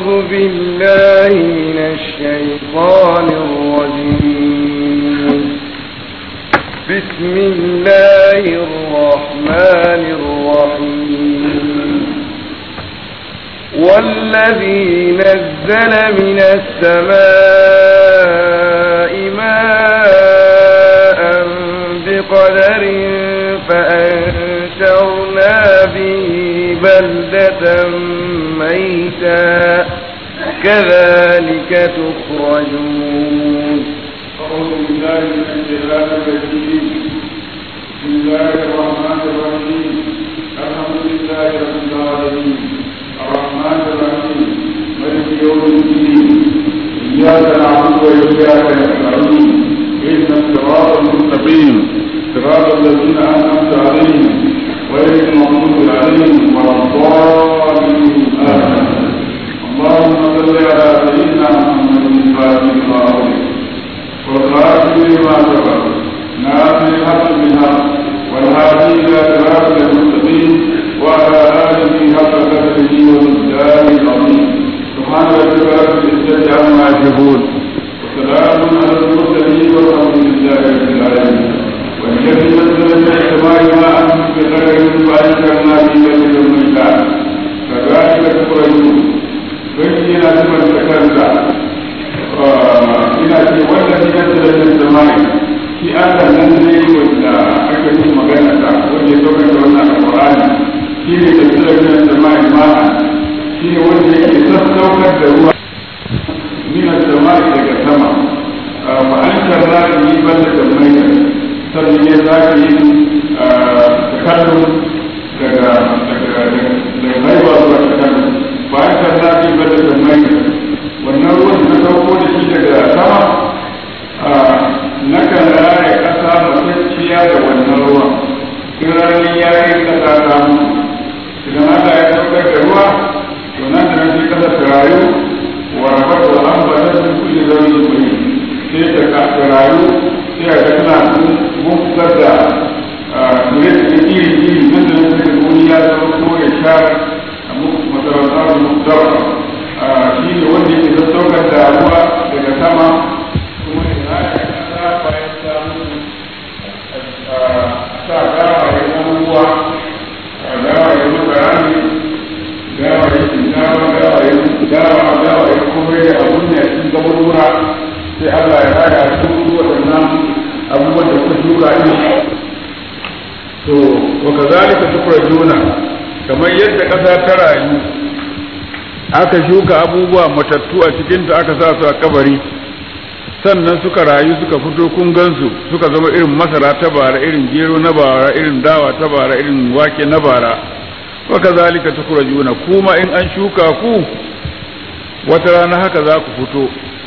بالله من الشيطان الرجيم بسم الله الرحمن الرحيم والذي نزل من السماء ماء بقدر فأنشرنا به بلدة ميتا كذلك تخرجون أعوذ بالله من الشيطان الرجيم بسم الله الرحمن الرحيم الحمد لله رب العالمين الرحمن الرحيم مالك يوم الدين إياك نعبد وإياك نستعين إن الصراط المستقيم صراط الذين أنعمت عليهم غير المغضوب عليهم ولا الضالين آمين اللهم صل على سيدنا محمد الفاتح لما أغلق والخاتم لما سبق ناصر الحق بالحق والهادي الى صراط المستقيم وعلى اله حق قدره ومقداره العظيم سبحان ربك رب العزه عما يصفون وسلام على المرسلين والحمد لله رب العالمين والذي نزل من السماء ماء بقدر فانشرنا به بلدا ميتا كذلك تخرجون بين سبل سكنك ina ce wanda ne ya tsada da zamani shi Allah nan ne wanda aka yi magana ta wanda ya saukar da wannan alqur'ani shi ne da tsada da zamani ma shi ne wanda yake sassaukar da ruwa min zamani daga sama fa an sharra ni banda da mai sannan ya zaki takallum daga daga daga haihuwa zuwa takallum fa an sharra ni banda da mai wannan ruwan da sauko da shi daga sama na kan raya ƙasa matacciya da wannan ruwan in ranar ya yi ƙasa ta mutu idan Allah ya saukar da ruwa to nan da nan sai ƙasa ta rayu wa rabar da an ba ta sun kulle zaune mai sai ta ta rayu sai a ga tana mun fitar da tsire da iri iri nan da nan sai wani ya zama ko ya sha a masarautar mutarwa shi ne wanda yake sassaukar da ruwa daga sama kuma ya raya kasa bayan samun sa gawaye abubuwa gawaye makarani gawaye shinkafa gawaye gawa gawaye komai da abun da cikin gabarura sai Allah ya raya su waɗannan abubuwan da kuka shuka ne to wa kazalika tukrajuna kamar yadda ƙasa ta rayu aka shuka abubuwa matattu a cikinta aka sa su a kabari sannan suka rayu suka fito kun gansu suka zama irin masara ta bara irin gero na bara irin dawa ta bara irin wake na bara waka zalika tukurajuna kuma in an shuka ku wata rana haka za ku fito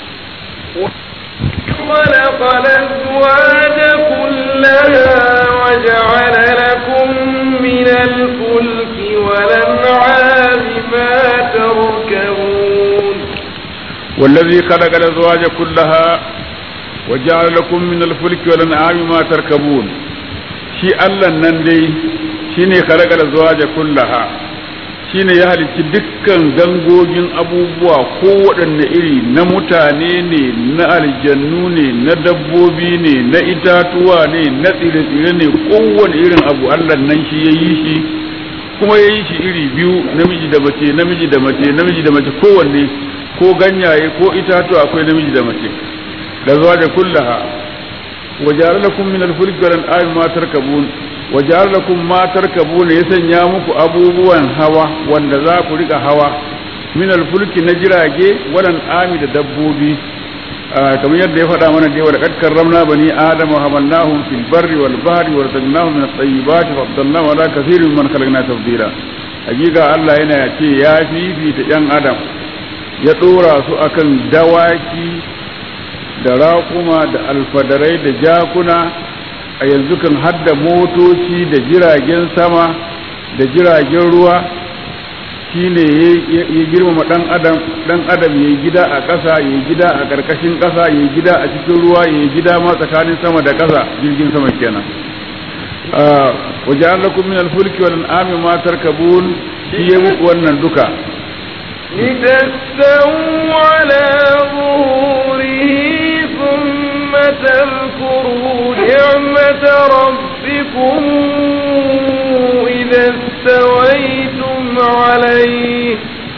خلق الأزواج كلها وجعل لكم من الفلك والأنعام ما تركبون والذي خلق الأزواج كلها وجعل لكم من الفلك والأنعام ما تركبون shi Allah nan dai shine khalaqa azwaja kullaha shine ya halicci dukkan gangogin abubuwa ko waɗanne iri na mutane ne na aljannu ne na dabbobi ne na itatuwa ne na tsire-tsire ne kowane irin abu Allah nan shi ya yi shi kuma ya yi shi iri biyu namiji da mace namiji da mace namiji da mace kowanne ko ganyaye ko itatuwa akwai namiji da mace da zuwa da kullaha wa ja'ala lakum min al-fulki wal an'ami ma tarkabun wa ja'ala lakum ma tarkabun ya sanya muku abubuwan hawa wanda za ku rika hawa min al-fulki na jirage wal an'ami da dabbobi kamar yadda ya faɗa mana dai wa laqad karramna bani adama wa hamalnahum fil barri wal bahri wa razaqnahum min at-tayyibati wa faddalnahum ala kathirin mimman khalaqna tafdila hakika Allah yana ce ya fifita yan adam ya ɗora su akan dawaki da raƙuma da alfadarai da jakuna a yanzu kan hadda motoci da jiragen sama da jiragen ruwa shine ya girmama ɗan adam ɗan adam ya gida a ƙasa ya gida a ƙarƙashin ƙasa ya gida a cikin ruwa ya gida ma tsakanin sama da ƙasa jirgin sama kenan wajen lakum min alfulki wal an'ami ma tarkabun shi ya muku wannan duka لتستووا على ظهوره ثم تذكروا نعمة ربكم إذا استويتم عليه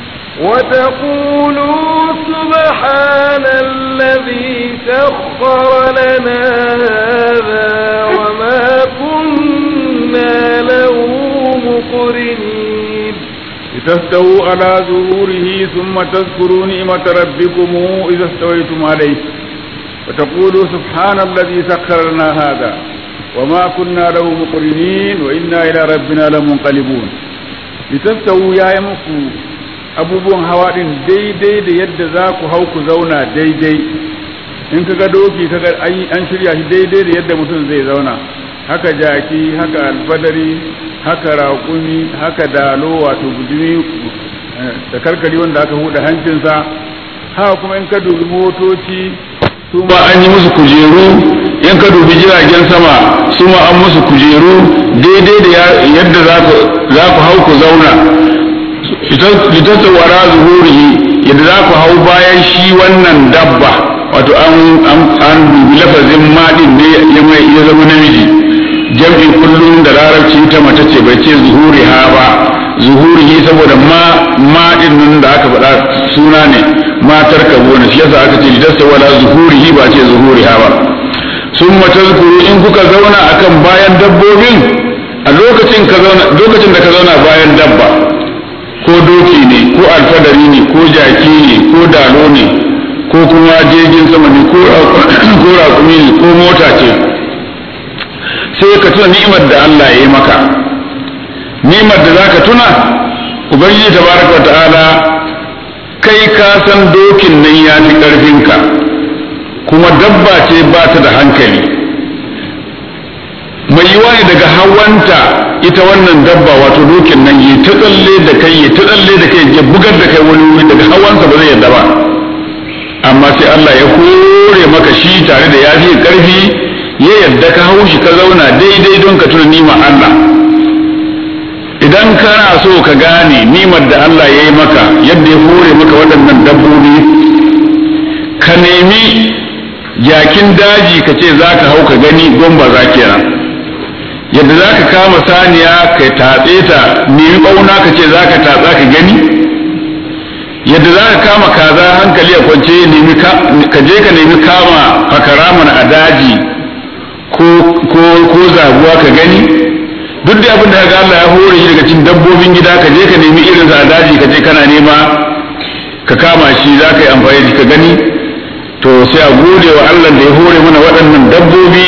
وتقولوا سبحان الذي سخر لنا هذا وما كنا له مقرنين لتستووا على ظهوره ثم تذكروا نعمة ربكم إذا استويتم عليه وتقولوا سبحان الذي سخر لنا هذا وما كنا له مقرنين وإنا إلى ربنا لمنقلبون لتستووا يا يمكو abubuwan hawa din daidai da yadda za ku hau ku zauna daidai in kaga doki kaga an shirya shi daidai da yadda mutum zai zauna haka jaki haka alfadari haka raƙumi haka dalo wato gudumi da karkari wanda aka huda hancinsa haka kuma in ka dubi motoci su ma an yi musu kujeru in ka dubi jiragen sama su ma an musu kujeru daidai da yadda za ku hau ku zauna litattawara zuhurihi yadda za ku hau bayan shi wannan dabba wato an dubi lafazin maɗin ne ya zama namiji jam'i kullum da larabci ta mace ce bai ce zuhuri ha ba zuhurihi saboda ma ma din nan da aka faɗa suna ne matar ka gona shi yasa aka ce lidasta wala zuhurihi ba ce zuhuri ha ba sun matazkuru in kuka zauna akan bayan dabbobin a lokacin ka zauna lokacin da ka zauna bayan dabba ko doki ne ko alfadari ne ko jaki ne ko dalo ne ko kuma jirgin sama ne ko raƙumi ne ko mota ce sai ka tuna ni'imar da Allah ya yi maka ni'imar da za ka tuna ubangiji tabaraka ta'ala kai ka san dokin nan ya fi ƙarfinka kuma dabba ce ba ta da hankali mai yiwa ne daga hawanta ita wannan dabba wato dokin nan yi ta tsalle da kai yi ta tsalle da kai ya bugar da kai wani wuri daga hawansa ba zai yadda ba amma sai Allah ya hore maka shi tare da ya fi ƙarfi ya yadda ka hau shi ka zauna daidai don ka tuna nima Allah idan kana so ka gane nimar da Allah ya yi maka yadda ya hore maka waɗannan dabbobi ka nemi jakin daji ka ce za ka hau ka gani don ba za kenan yadda za ka kama saniya ka tatse ta nemi ɓauna ka ce za ka tatsa ka gani yadda za ka kama kaza hankali a kwance ka je ka nemi kama fakara mana a daji ko zaguwa ka gani duk da abin da ga Allah ya hore shi daga cikin dabbobin gida ka je ka nemi irin sa a daji ka je kana nema ka kama shi za ka yi amfani da ka gani to sai a gode wa Allah da ya hore mana waɗannan dabbobi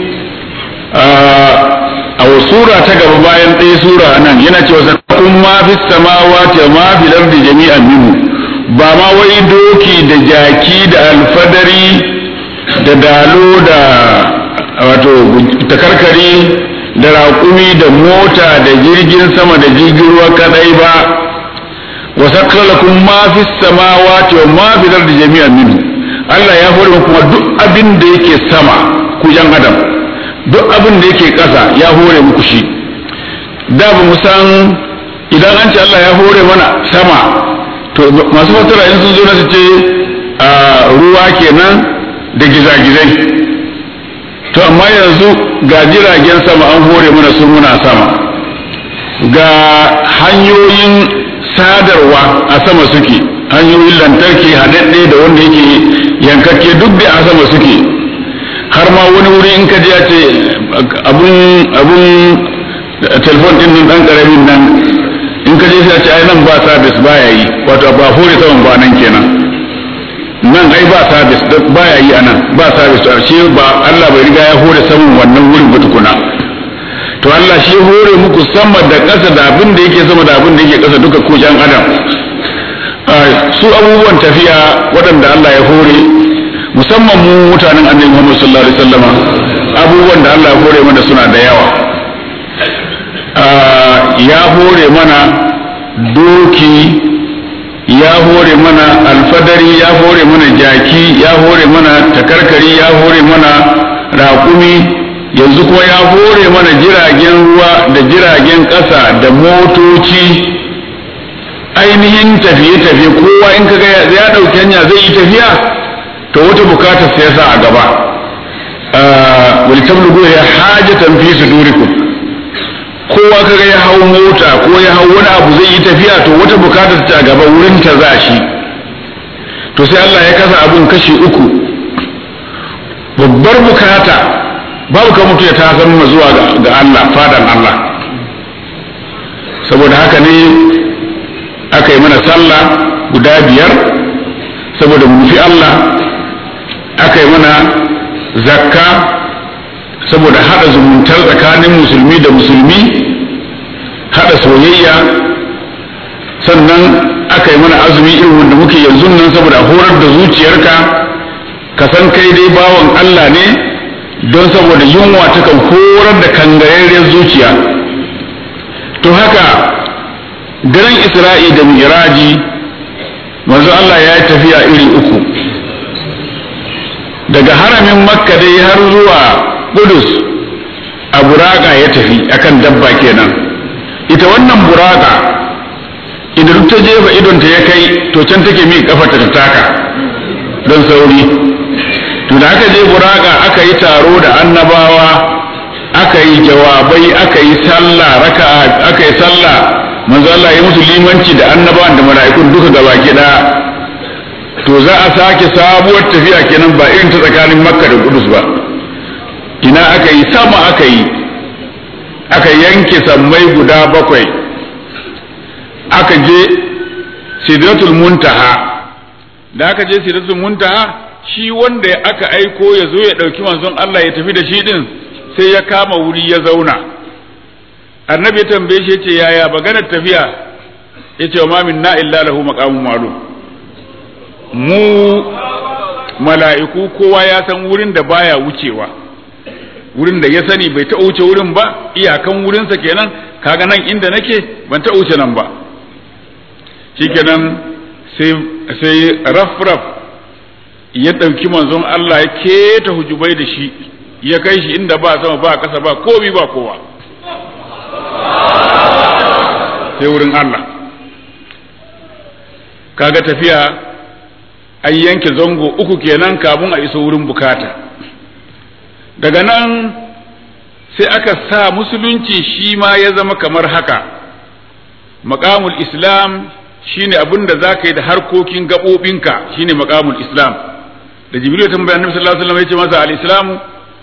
a sura ta gaba bayan ɗaya sura nan yana cewa zakun ma fi samawati wa ma fi lardi jami'an minhu ba ma wai doki da jaki da alfadari da dalo da wato takarkari da raƙumi da mota da jirgin sama da jirgin ruwa kadai ba wa sakkara lakum ma fi samawati wa ma fi ardi jami'an minhu Allah ya hore kuma duk abin da yake sama ku yan adam duk abin da yake ƙasa ya hore muku shi da ba mu san idan an ce Allah ya hore mana sama to masu fatara in sun zo na su ce ruwa kenan da gizagizai to amma yanzu ga jiragen sama an hore mana su muna sama ga hanyoyin sadarwa a sama suke hanyoyin lantarki haɗaɗɗe da wanda yake yankakke duk da a sama suke har ma wani wuri in ka ya ce abun abun telefon din nan dan karamin nan in ka je sai a ce ai nan ba service baya yi wato ba hore saman ba nan kenan nan ai ba sabis baya yi anan ba sabis to shi ba Allah bai riga ya hore saman wannan wurin ba tukuna to Allah shi hore muku sama da ƙasa da abin da yake sama da abin da yake ƙasa duka ko jan adam su abubuwan tafiya waɗanda Allah ya hore musamman mu mutanen annabi Muhammad sallallahu alaihi wasallama abubuwan da Allah ya hore mana suna da yawa ya hore mana doki ya hore mana alfadari ya hore mana jaki ya hore mana takarkari ya hore mana raƙumi yanzu kuma ya hore mana jiragen ruwa da jiragen ƙasa da motoci ainihin tafiye-tafiye kowa in kaga ya ɗauki hanya zai yi tafiya to wata bukatar sai sa a gaba wani tablugu ya hajatan fi sudurikum kowa kaga ya hau mota ko ya hau wani abu zai yi tafiya to wata bukatar ta gaba wurin ta za shi to sai Allah ya kasa abun kashi uku babbar bukata babu kan mutu ya ta zama zuwa ga Allah fadan Allah saboda haka ne aka yi mana sallah guda biyar saboda mu fi Allah aka yi mana zakka saboda haɗa zumuntar tsakanin musulmi da musulmi haɗa soyayya sannan aka yi mana azumi irin wanda muke yanzu nan saboda horar da zuciyarka ka san kai dai bawan Allah ne don saboda yunwa ta kan horar da kangararriyar zuciya to haka daren isra'i da miraji manzo Allah ya yi tafiya iri uku daga haramin makka dai har zuwa kudus a buraka ya tafi akan dabba kenan ita wannan buraka idan duk ta jefa idonta ya kai to can take mi kafa ta taka don sauri to da aka je buraka aka yi taro da annabawa aka yi jawabai aka yi sallah raka aka yi sallah manzo Allah ya musu limanci da annabawan da mala'ikun duka gaba da to za a sake sabuwar tafiya kenan ba irin ta tsakanin makka da kudus ba ina aka yi sama aka yi aka yanke sammai guda bakwai aka je sidratul muntaha da aka je sidratul muntaha shi wanda aka aiko ya zo ya ɗauki manzon Allah ya tafi da shi din sai ya kama wuri ya zauna annabi ya tambaye shi yace yaya maganar tafiya yace wa ma minna illa lahu maqamun ma'lum mu mala'iku kowa ya san wurin da baya wucewa wurin da ya sani bai ta wuce wurin ba iyakan wurinsa kenan kaga nan inda nake ban ta wuce nan ba shikenan sai sai rafraf ya ɗauki manzon Allah ya keta hujubai da shi ya kai shi inda ba sama ba kasa ba komi ba kowa sai wurin Allah kaga tafiya an yanke zango uku kenan kamun a iso wurin bukata daga nan sai aka sa musulunci shi ma ya zama kamar haka makamul islam shine abin da za ka yi da harkokin gaɓoɓinka shine makamul islam da jibril ya tambaya annabi sallallahu alaihi wasallam ya ce masa al-islamu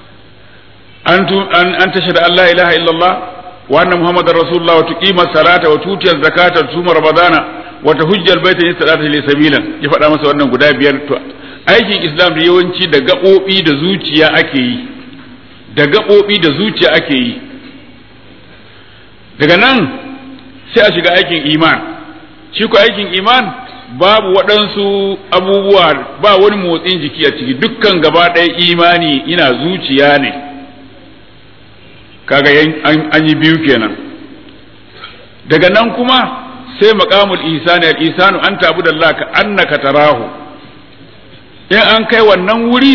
an an tashhadu an la ilaha illallah wa anna muhammadar rasulullah wa tuqima salata wa tutiyaz zakata wa tusuma ramadana wa tahujjal baita in salata li sabilan ya faɗa masa wannan guda biyar to aikin islam da yawanci da gaɓoɓi da zuciya ake yi da gaɓoɓi da zuciya ake yi daga nan sai a shiga aikin iman shi ko aikin iman babu waɗansu abubuwa ba wani motsin jiki a ciki dukkan gaba ɗaya imani ina zuciya ne kaga an yi biyu kenan daga nan kuma sai maqamul ihsani al ihsanu an tabu da Allah ka annaka tarahu in an kai wannan wuri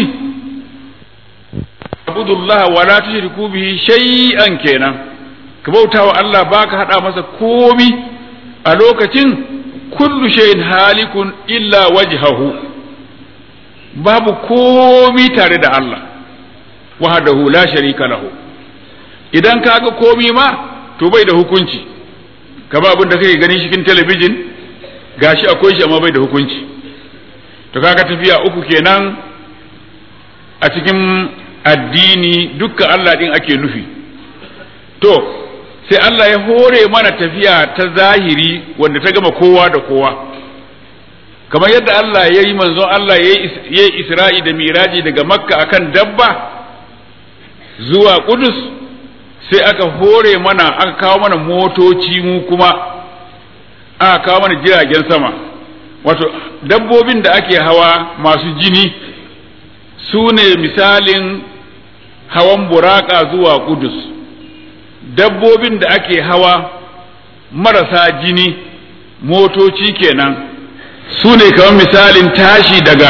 abudullah wa la tushriku bihi shay'an kenan ka bautawa Allah baka hada masa komi a lokacin kullu shay'in halikun illa wajhahu babu komi tare da Allah wahdahu la sharika lahu idan kaga komi ma to bai da hukunci kama abin da kake ganin cikin talabijin gashi akwai shi amma bai da hukunci to kaga tafiya uku kenan a cikin addini dukkan Allah din ake nufi to sai Allah ya hore mana tafiya ta zahiri wanda ta gama kowa da kowa kamar yadda Allah ya yi manzon Allah ya yi isra'i da miraji daga makka akan dabba zuwa kudus sai aka hore mana aka kawo mana motoci mu kuma aka kawo mana jiragen sama wato dabbobin da ake hawa masu jini su ne misalin hawan buraka zuwa kudus dabbobin da ake hawa marasa jini motoci kenan su ne kamar misalin tashi daga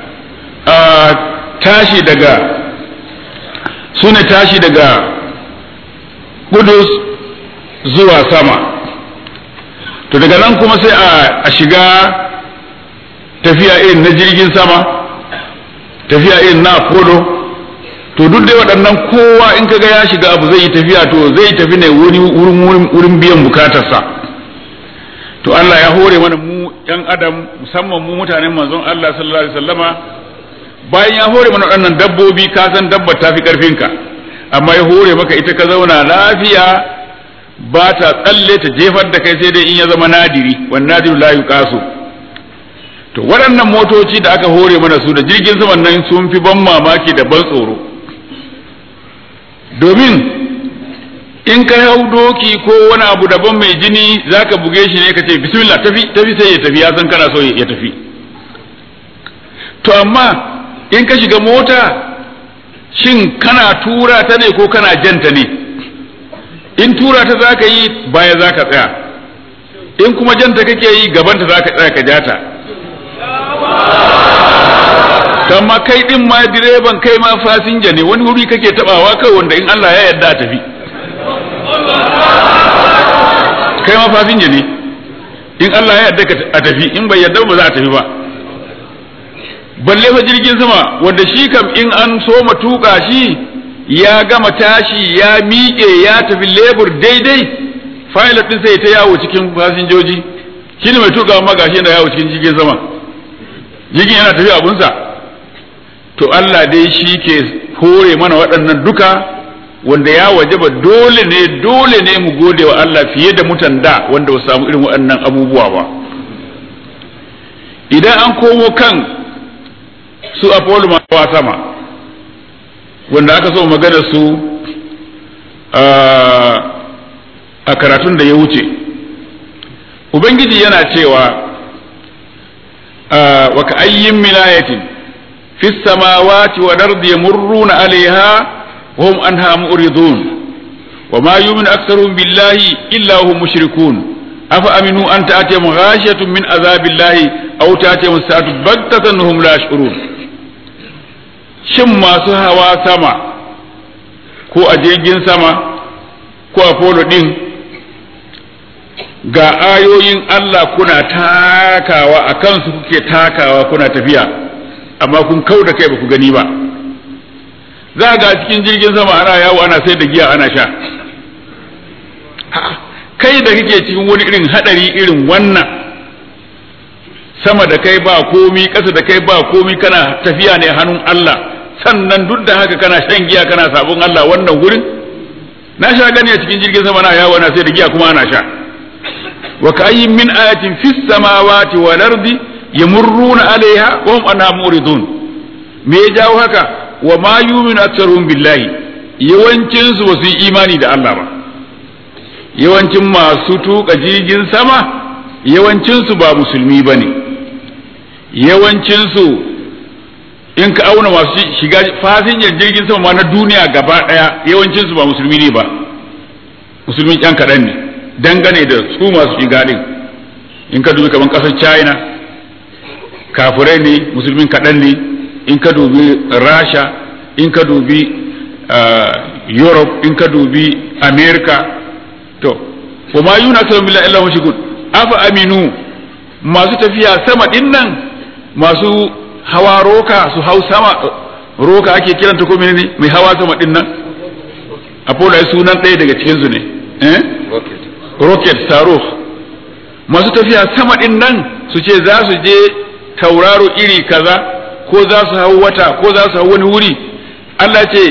tashi daga su ne tashi daga kudus zuwa sama to daga nan kuma sai a shiga tafiya irin na jirgin sama tafiya irin na apollo to duk dai waɗannan kowa in kaga ya shiga abu zai yi tafiya to zai tafi ne wurin biyan bukatarsa to Allah ya hore mana mu yan adam musamman mu mutanen manzon Allah sallallahu alaihi wasallama bayan ya hore mana waɗannan dabbobi ka san dabbar tafi karfinka amma ya hore maka ita ka zauna lafiya ba ta tsalle ta jefar da kai sai dai in ya zama nadiri wan nadiru la yuqasu to waɗannan motoci da aka hore mana su da jirgin saman nan sun fi ban mamaki da ban tsoro domin in ka hau doki ko wani abu daban mai jini zaka buge shi ne ka ce bismillah tafi tafi sai ya tafi ya san kana so ya tafi to amma in ka shiga mota shin kana tura ta ne ko kana janta ne in tura ta zaka yi baya zaka tsaya in kuma janta kake yi gabanta zaka tsaya ka jata amma kai din ma direban kai ma fasinja ne wani wuri kake tabawa kai wanda in Allah ya yarda a tafi kai ma fasinja ne in Allah ya yarda a tafi in bai yarda ba za a tafi ba balle fa jirgin sama wanda shi kam in an so tuka shi ya gama tashi ya miƙe ya tafi lebur daidai pilot din sai ta yawo cikin fasinjoji shi ne mai tuka ma gashi yana yawo cikin jirgin sama jirgin yana tafi abunsa to Allah dai shi ke hore mana waɗannan duka wanda ya wajaba dole ne dole ne mu gode wa Allah fiye da mutan da wanda ba samu irin waɗannan abubuwa ba idan an komo kan su Apollo mawa sama wanda aka so magana su a karatun da ya wuce ubangiji yana cewa wa ka ayyin milayatin fi samawati wa ardi yamurruna alaiha wa hum anha mu'ridun wa ma yu'minu aktharuhum billahi illa hum mushrikun afa aminu an ta'tiyahum ghashiyatun min azabillahi aw ta'tiyahum sa'atu baghtatan hum la yash'urun shin masu hawa sama ko a jirgin sama ko a polo din ga ayoyin Allah kuna takawa a kansu kuke takawa kuna tafiya amma kun kau da kai ba ku gani ba za ga cikin jirgin sama ana yawo ana sai da giya ana sha kai da kake cikin wani irin hadari irin wannan sama da kai ba komi ƙasa da kai ba komi kana tafiya ne hannun Allah sannan duk da haka kana shan giya kana sabon Allah wannan gurin na sha gani a cikin jirgin sama na yawo ana sai da giya kuma ana sha wa kayyin min ayatin fis samawati wal ardi yamurruna alaiha wa hum anha muridun me ya jawo haka wa ma yu'minu aktsaruhum billahi yawancin su basu yi imani da Allah ba yawancin masu tuka jirgin sama yawancin su ba musulmi bane yawancin su in ka auna masu shiga fasinjar jirgin sama ma na duniya gaba daya yawancin su ba musulmi ne ba musulmi yan kaɗan ne dangane da su masu shiga din in ka dubi kamar ƙasar china kafirai ne musulmin kaɗan ne in ka dubi rasha in ka dubi europe in ka dubi america to wa ma yuna sallam billahi illa mushrikun afa aminu masu tafiya sama din nan masu hawa roka su hau sama roka ake kiranta ko menene mai hawa sama din nan apollo ai sunan ɗaya daga cikin su ne eh rocket rocket saruf masu tafiya sama din nan su ce za su je tauraro iri kaza ko za su hau wata ko za su hau wani wuri Allah ce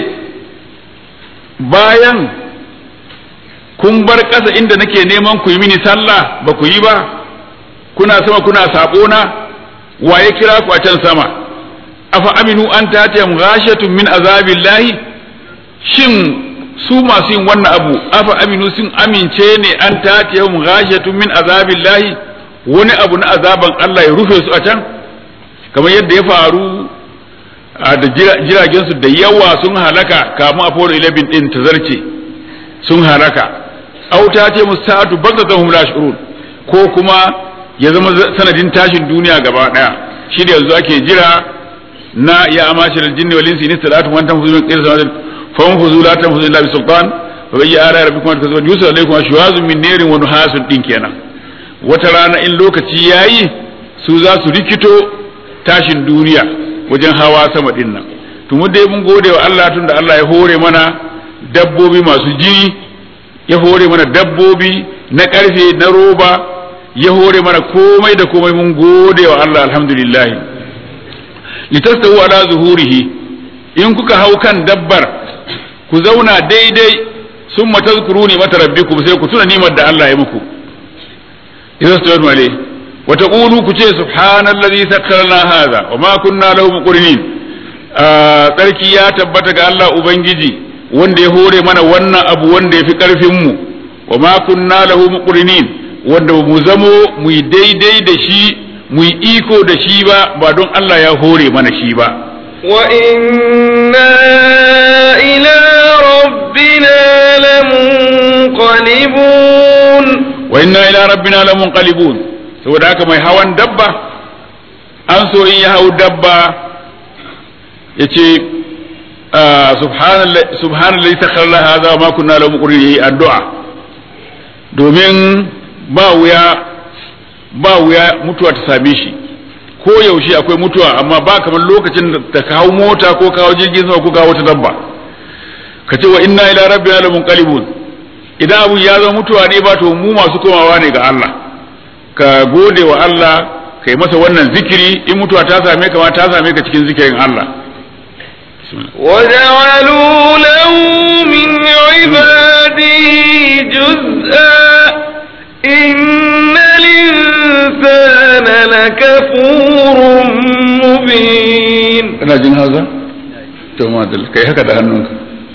bayan kun bar ƙasa inda nake neman ku yi mini sallah ba ku yi ba kuna sama kuna sabo na waye kira ku a can sama afa aminu an tatiyam ghashatun min azabillahi shin su masu yin wannan abu afa aminu sun amince ne an tatiyam ghashatun min azabillahi wani abu na azaban Allah ya rufe su a can kamar yadda ya faru da jiragen su da yawa sun halaka kamun Apollo 11 din ta zarce sun halaka auta ce musa'atu bagdatahum la shurun ko kuma ya zama sanadin tashin duniya gaba daya shi da yanzu ake jira na ya amashir aljinni wal insi nistalatu wa antum fuzulun qila samatin fa hum fuzula tan fuzul illa bi sultan fa bayya ara rabbikum an tazawwaju yusra alaykum ashwazun min narin wa nuhasun din kenan wata rana in lokaci yayi su za su rikito tashin duniya wajen hawa sama din nan to mu dai mun gode wa Allah tunda Allah ya hore mana dabbobi masu jini ya hore mana dabbobi na karfe na roba ya hore mana komai da komai mun gode wa Allah alhamdulillah litastawu ala zuhurihi in kuka hau kan dabbar ku zauna daidai sun matazkuruni mata rabbikum sai ku tuna nimar da Allah ya muku idan su alai wa taqulu ku ce subhanallazi sakkarna hadha wa ma kunna lahu muqrinin tsarki ya tabbata ga Allah ubangiji wanda ya hore mana wannan abu wanda ya fi karfin mu wa ma kunna lahu muqrinin wanda mu zamo mu yi daidai da shi mu yi iko da shi ba ba don Allah ya hore mana shi ba وإنا إلى ربنا لمنقلبون wa inna ila rabbina lamunqalibun saboda haka mai hawan dabba an so in ya hau dabba yace subhanallahi subhanallahi sakhkhara hadha wa ma kunna lahu muqrinin addu'a domin ba wuya ba wuya mutuwa ta same shi ko yaushe akwai mutuwa amma ba kamar lokacin da ka hau mota ko ka hau jirgin sama ko ka hau wata dabba ka ce wa inna ila rabbina lamunqalibun idan abu ya zama mutuwa ne ba to mu masu komawa ne ga Allah ka gode wa Allah ka yi masa wannan zikiri in mutuwa ta same ka ma ta same ka cikin zikirin Allah وجعلوا له من عباده جزءا إن الإنسان لكفور مبين kana jin haza to madal kai haka da hannunka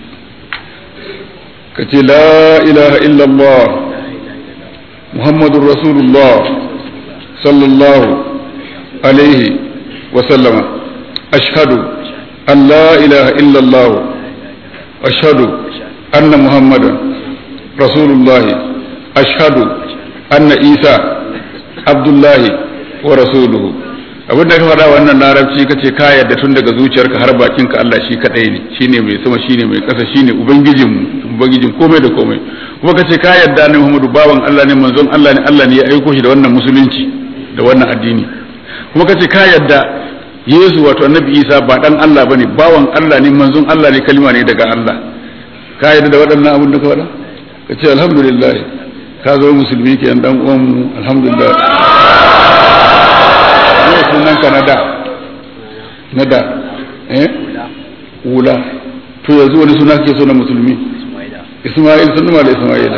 ka ce la ilaha illallah muhammadur rasulullah sallallahu alaihi wa sallama ashhadu an la ilaha illallah ashhadu anna muhammadan rasulullah ashhadu anna isa abdullahi wa rasuluhu abin da ka faɗa wannan larabci kace ka yarda tun daga zuciyarka har bakinka Allah shi kadai ne shine mai sama shine mai ƙasa shine ubangijin mu ubangijin komai da komai kuma kace ka yarda ne Muhammadu bawan Allah ne manzon Allah ne Allah ne ya aiko shi da wannan musulunci da wannan addini kuma kace ka yarda Yesu wato Annabi Isa ba dan Allah bane bawan Allah ne manzon Allah ne kalma ne daga Allah ka yarda da waɗannan abin da ka faɗa kace alhamdulillah ka zo musulmi kenan dan uwan mu alhamdulillah ne sunan ka na da na da eh wula to yanzu wani suna ke so na musulmi isma'il sun da isma'ila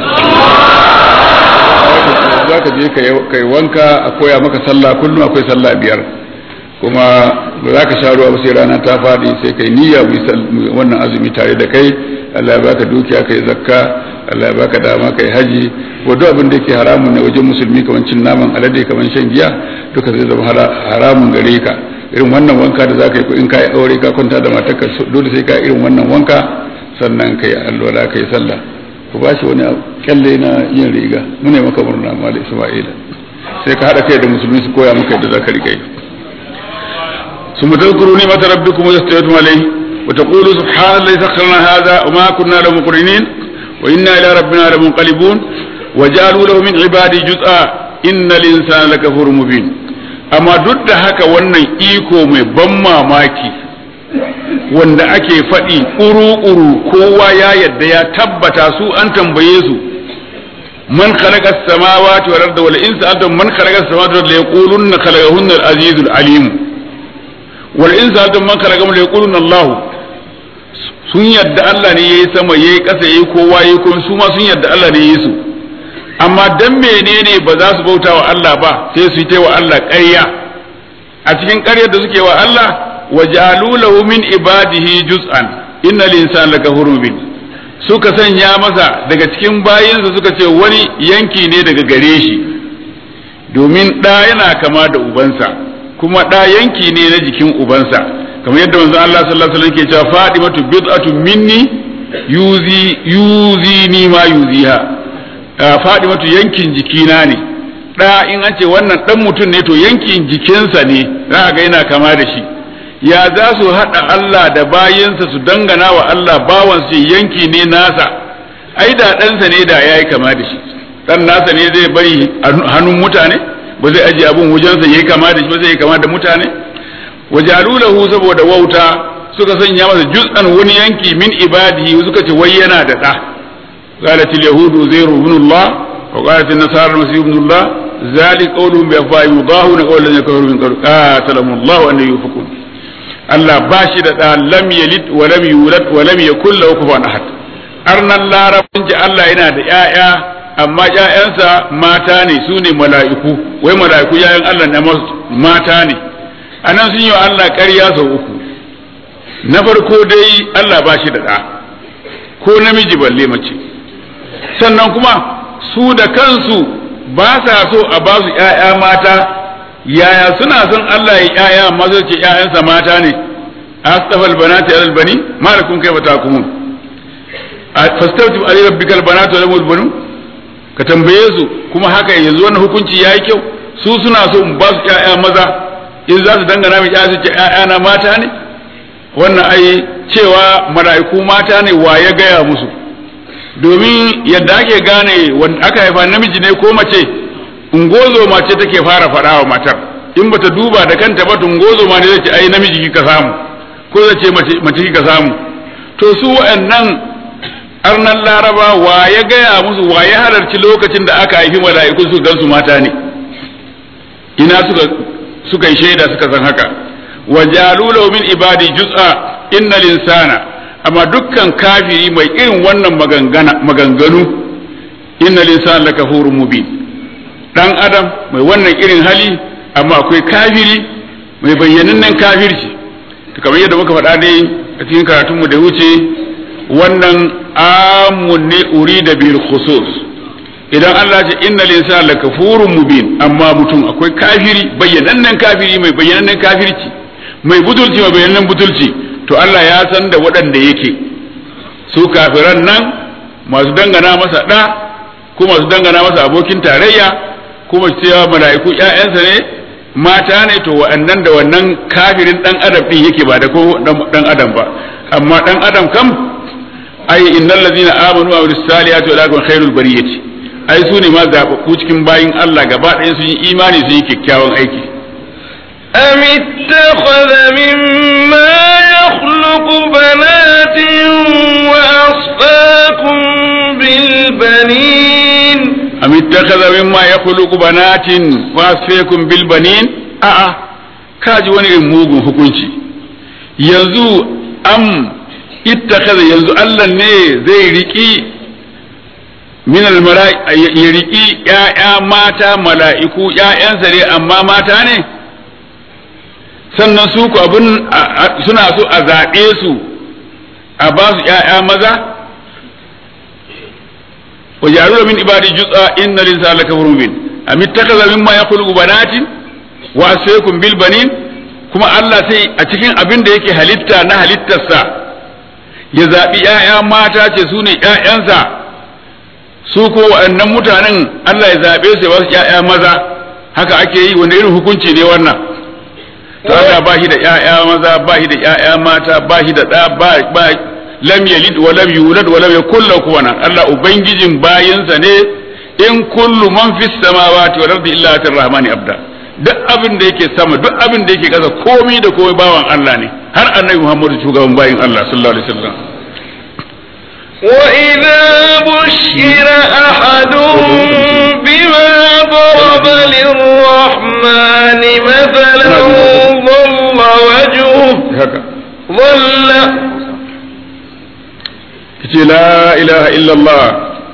za ka je ka yi wanka a koya maka sallah kullum akwai sallah biyar kuma ba za ka sha ruwa ba sai rana ta faɗi sai kai niyya mu wannan azumi tare da kai Allah ya baka dukiya kai zakka Allah ya baka dama kai haji ko duk abin da yake haramun ne wajen musulmi kamar cin naman alade kamar shan giya duka zai zama haramun gare ka irin wannan wanka da zaka yi ko in ka yi aure ka kwanta da matarka dole sai ka irin wannan wanka sannan kai alwala kai sallah ku ba shi wani kyalle na yin riga mune maka murna ma da Isma'ila sai ka hada kai da musulmi su koya maka yadda zaka riga yi ثم تذكروا نعمة ربكم وإذا استويتم عليه وتقولوا سبحان الذي سخرنا هذا وما كنا له مقرنين وإنا إلى ربنا لمنقلبون وجعلوا له من عبادي جزءا إن الإنسان لكفور مبين أما ضد هكا wannan iko mai ban mamaki wanda ake faɗi ƙuru-ƙuru kowa ya yadda ya tabbata su an tambaye su man khalaqa as-samawati wal arda wal insa antum man khalaqa as-samawati wal arda yaquluna khalaqahunna al-azizul alim wal insa antum man khalaqa la yaquluna Allah sun yadda Allah ne yayi sama yayi ƙasa yayi kowa yayi kuma su ma sun yadda Allah ne yayi su amma dan menene ba za su bauta wa Allah ba sai su yi wa Allah ƙarya a cikin ƙaryar da suke wa Allah wajalu lahu min ibadihi juz'an innal insana lakafurun bin suka sanya masa daga cikin bayinsa suka ce wani yanki ne daga gare shi domin ɗa yana kama da ubansa kuma ɗa yanki ne na jikin ubansa kamar yadda manzo Allah sallallahu alaihi wasallam ke cewa Fatimatu bid'atun minni yuzi yuzi ni ma yuziha Fatimatu yankin jikina ne ɗa in an ce wannan ɗan mutum ne to yankin jikinsa ne za ga yana kama da shi ya za su haɗa Allah da bayansa su dangana wa Allah bawansu yanki ne nasa ai da ɗansa ne da ya yi kama da shi dan nasa ne zai bari hannun mutane ba zai ajiye abun wajensa yayi kama da shi ba zai kama da mutane wajalu lahu saboda wauta suka sanya masa juz'an wani yanki min ibadihi suka ce wai yana da da qalat al yahudu zairu ibn allah wa qalat an nasara masih ibn allah zalik qawluhum bi afwahihim yudahuna qawlan ladina kafaru min qabl qatalahu allah an yufakun allah bashi da da lam yalid wa lam yulad wa lam yakul lahu kufuwan ahad arnan larabin ji allah yana da yaya amma ƴaƴansa mata ne su ne mala'iku wai mala'iku ƴaƴan allah ne mata ne anan sun yi wa allah ƙarya sau uku na farko dai Allah ba shi da ɗa ko namiji balle mace sannan kuma su da kansu ba sa so a ba su ‘ya'ya mata yaya suna son Allah ya ‘ya'ya amma zai ce ‘ya'yansa mata ne astafal banati alal bani malakum kai bata kumun fastauti ali rabbikal banatu wal banu ka tambaye su kuma haka yanzu wannan hukunci yayi kyau su suna so in ba su ‘ya'ya maza in za su dangana mai ‘ya'ya su ce ‘ya'ya na mata ne wannan ai cewa mala'iku mata ne wa ya gaya musu domin yadda ake gane wanda aka haifa namiji ne ko mace ungozo mace take fara faɗa wa matar in bata duba da kanta ba ungozo ma ne zai ce ai namiji kika samu ko zai ce mace kika samu to su wa'annan arnan laraba wa ya gaya musu wa ya halarci lokacin da aka haifi mala'iku su gansu mata ne ina suka suka yi shaida suka san haka wa jalulahu min ibadi juz'a innal insana amma dukkan kafiri mai irin wannan maganganu innal insana lakafurun mubin dan adam mai wannan irin hali amma akwai kafiri mai bayyanannen kafirci to kamar yadda muka faɗa dai a cikin karatunmu da wuce wannan amun ne urida bil khusus idan Allah ce innal insana lakafurun mubin amma mutum akwai kafiri bayyanannen kafiri mai bayyanannen kafirci mai butulci mai bayanan butulci to Allah ya san da waɗanda yake su kafiran nan masu dangana masa ɗa ko masu dangana masa abokin tarayya kuma cewa mala'iku ƴaƴansa ne mata ne to wa'annan da wannan kafirin ɗan adam ɗin yake ba da ko ɗan adam ba amma ɗan adam kam ai innal ladzina amanu wa amilus salihati wa lakum khairul bariyati ai su ne ma zaɓaɓɓu cikin bayin Allah gaba ɗaya sun yi imani sun yi kyakkyawan aiki أم اتخذ مما يخلق بنات وأصفاكم بالبنين أم اتخذ مما يخلق بنات وأصفاكم بالبنين a'a kaji wani irin mugun hukunci yanzu am ittakaza yanzu Allah ne zai riki min ya riki ƴaƴa mata mala'iku ƴaƴansa ne amma mata ne sannan su ku abin suna so a zaɓe su a ba su ‘ya'ya maza wa jaru min ibadi jutsa inna linsa la kafurun bin am ittakaza mimma yakhluqu banatin wa asfaykum bil banin kuma Allah sai a cikin abin da yake halitta na halittarsa ya zaɓi ‘ya'ya mata ce su ne ‘ya'yansa su ko waɗannan mutanen Allah ya zaɓe su ya ba su ‘ya'ya maza haka ake yi wanda irin hukunci ne wannan to Allah ba shi da ƴaƴa maza ba shi da ƴaƴa mata ba shi da ɗa ba ba lam yalid wa lam yulad wa lam yakul lahu kufuwan Allah ubangijin bayinsa ne in kullu man fis samawati wal ardi illa atir rahmani abda duk abin da yake sama duk abin da yake kasa komai da komai bawan Allah ne har annabi Muhammadu shugaban bayin Allah sallallahu alaihi wasallam وإذا بشر أحدهم بما ضرب للرحمن مثلا ظل وجهه haka ظل kace la ilaha illallah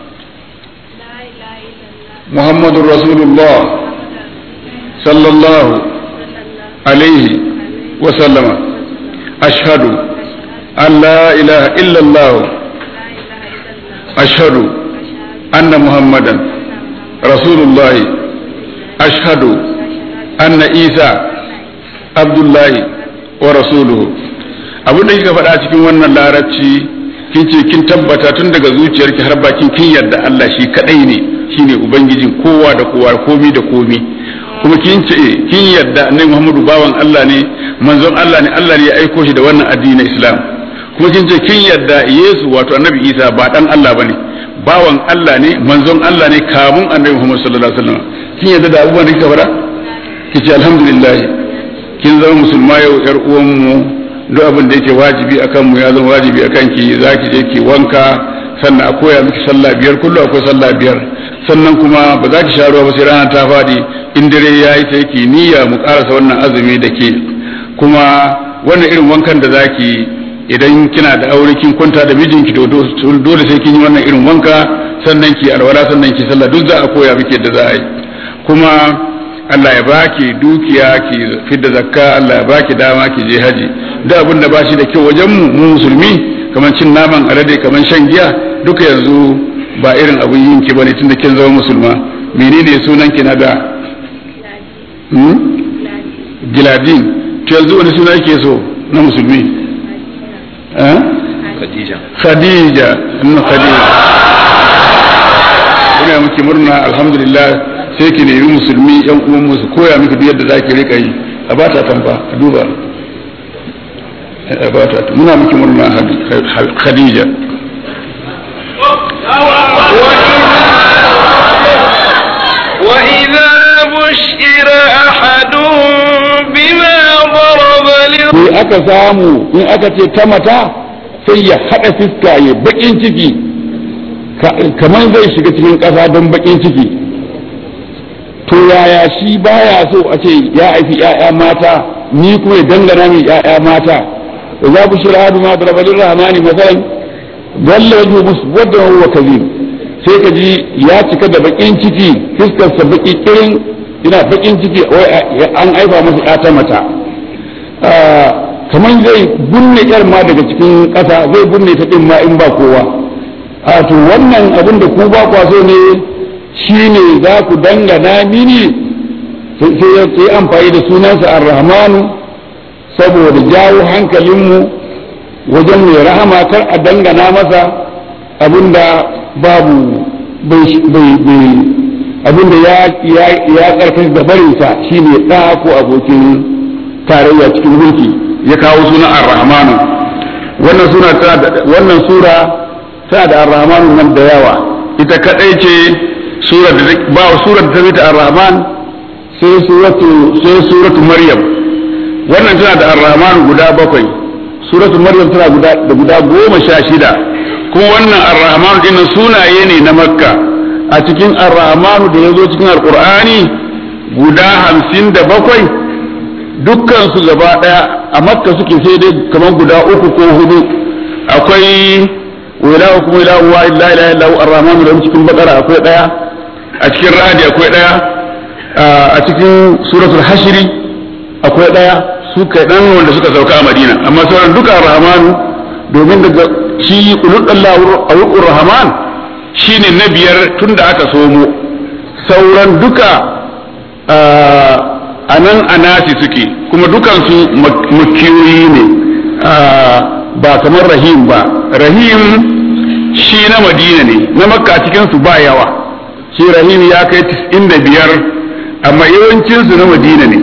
muhammadur rasulullah sallallahu alaihi wa sallama ashhadu an la ilaha illallah ashhadu anna muhammadan rasulullah ashhadu anna isa abdullahi wa rasuluhu abin da kika faɗa cikin wannan larabci kin ce kin tabbata tun daga zuciyarki har bakin kin yarda Allah shi kadai ne shine ubangijin kowa da kowa komi da komi kuma kin ce kin yarda annabi Muhammadu bawan Allah ne manzon Allah ne Allah ne ya aiko shi da wannan addinin Islam kuma kin ce kin yarda Yesu wato annabi Isa ba dan Allah bane bawan Allah ne manzon Allah ne kamun annabi Muhammad sallallahu alaihi wasallam kin yadda da abubuwan da kika faɗa kice alhamdulillah kin zama musulma yau yar uwan mu duk abin da yake wajibi akan mu ya zama wajibi akan ki zaki je ki wanka sannan a koya miki sallah biyar kullu akwai sallah biyar sannan kuma ba za ki sha ruwa ba sai rana ta faɗi in dare yayi sai ki niyya mu karasa wannan azumi da ke kuma wannan irin wankan da zaki idan kina da aure kin kwanta da mijinki to dole sai kin yi wannan irin wanka sannan ki alwala sannan ki sallah duk za a koya miki da za a yi kuma Allah ya baki dukiya ki fidda zakka Allah ya baki dama ki je haji duk abin da bashi da kyau wajen mu mu musulmi kamar cin naman alade kamar shan giya duka yanzu ba irin abin yin ki bane tunda kin zama musulma menene sunan ki na da hmm? giladin to yanzu wani suna yake so na musulmi eh? Khadija khadija annu khadija ina miki murna alhamdulillah sai ki nemi musulmi yan uwan mu su koya miki duk yadda zaki rika yi a ba ta tamba a duba a ba ta muna miki murna khadija وإذا بشر أحدهم بما ضرب in aka samu in aka ce ta mata sai ya haɗa fiska ya baƙin ciki kamar zai shiga cikin ƙasa don baƙin ciki to yaya shi baya so a ce ya haifi ‘ya'ya mata ni kuma ya dangana min ‘ya'ya mata da za ku shira hadu ma da rabalin rahmani masalan zalla wajen musu wadda wa kazim sai ka ji ya cika da baƙin ciki fiskarsa baƙi kirin yana baƙin ciki wai an aifa masa ‘ya ta mata kamar zai bunne yar ma daga cikin ƙasa zai bunne ta ɗin ma in ba kowa a to wannan abin da ku ba kwa so ne shine za ku dangana mini sai ya yi amfani da sunansa ar-rahmanu saboda jawo hankalinmu wajen mai rahama kar a dangana masa abinda babu abinda ya ya karkashi da barinsa shine ɗa ko abokin tarayya cikin mulki ya kawo sunan ar-rahmanu wannan sura wannan sura tana da ar-rahmanu nan da yawa ita kadai ce sura da ba sura da ta bi ta ar-rahman sai suratu sai suratu maryam wannan tana da ar-rahmanu guda bakwai suratu maryam tana guda da guda goma sha shida kuma wannan ar-rahmanu din sunaye ne na makka a cikin ar-rahmanu da ya zo cikin alqur'ani guda hamsin da bakwai dukkan su gaba daya a makka suke sai dai kamar guda uku ko hudu akwai wilahu kuma ilahu wa illa ilaha illa huwa arrahmanu da cikin bakara akwai daya a cikin ra'adi akwai daya a cikin suratul hashri akwai daya su kai dan wanda suka sauka a madina amma sauran duka arrahmanu domin daga shi ulullahu awqur rahman shine na biyar tunda aka somo sauran duka a nan a nasi suke kuma dukansu makiyoyi ne ba kamar rahim ba rahim shi na madina ne na makka cikinsu ba yawa shi rahim ya kai da biyar amma yawancinsu na madina ne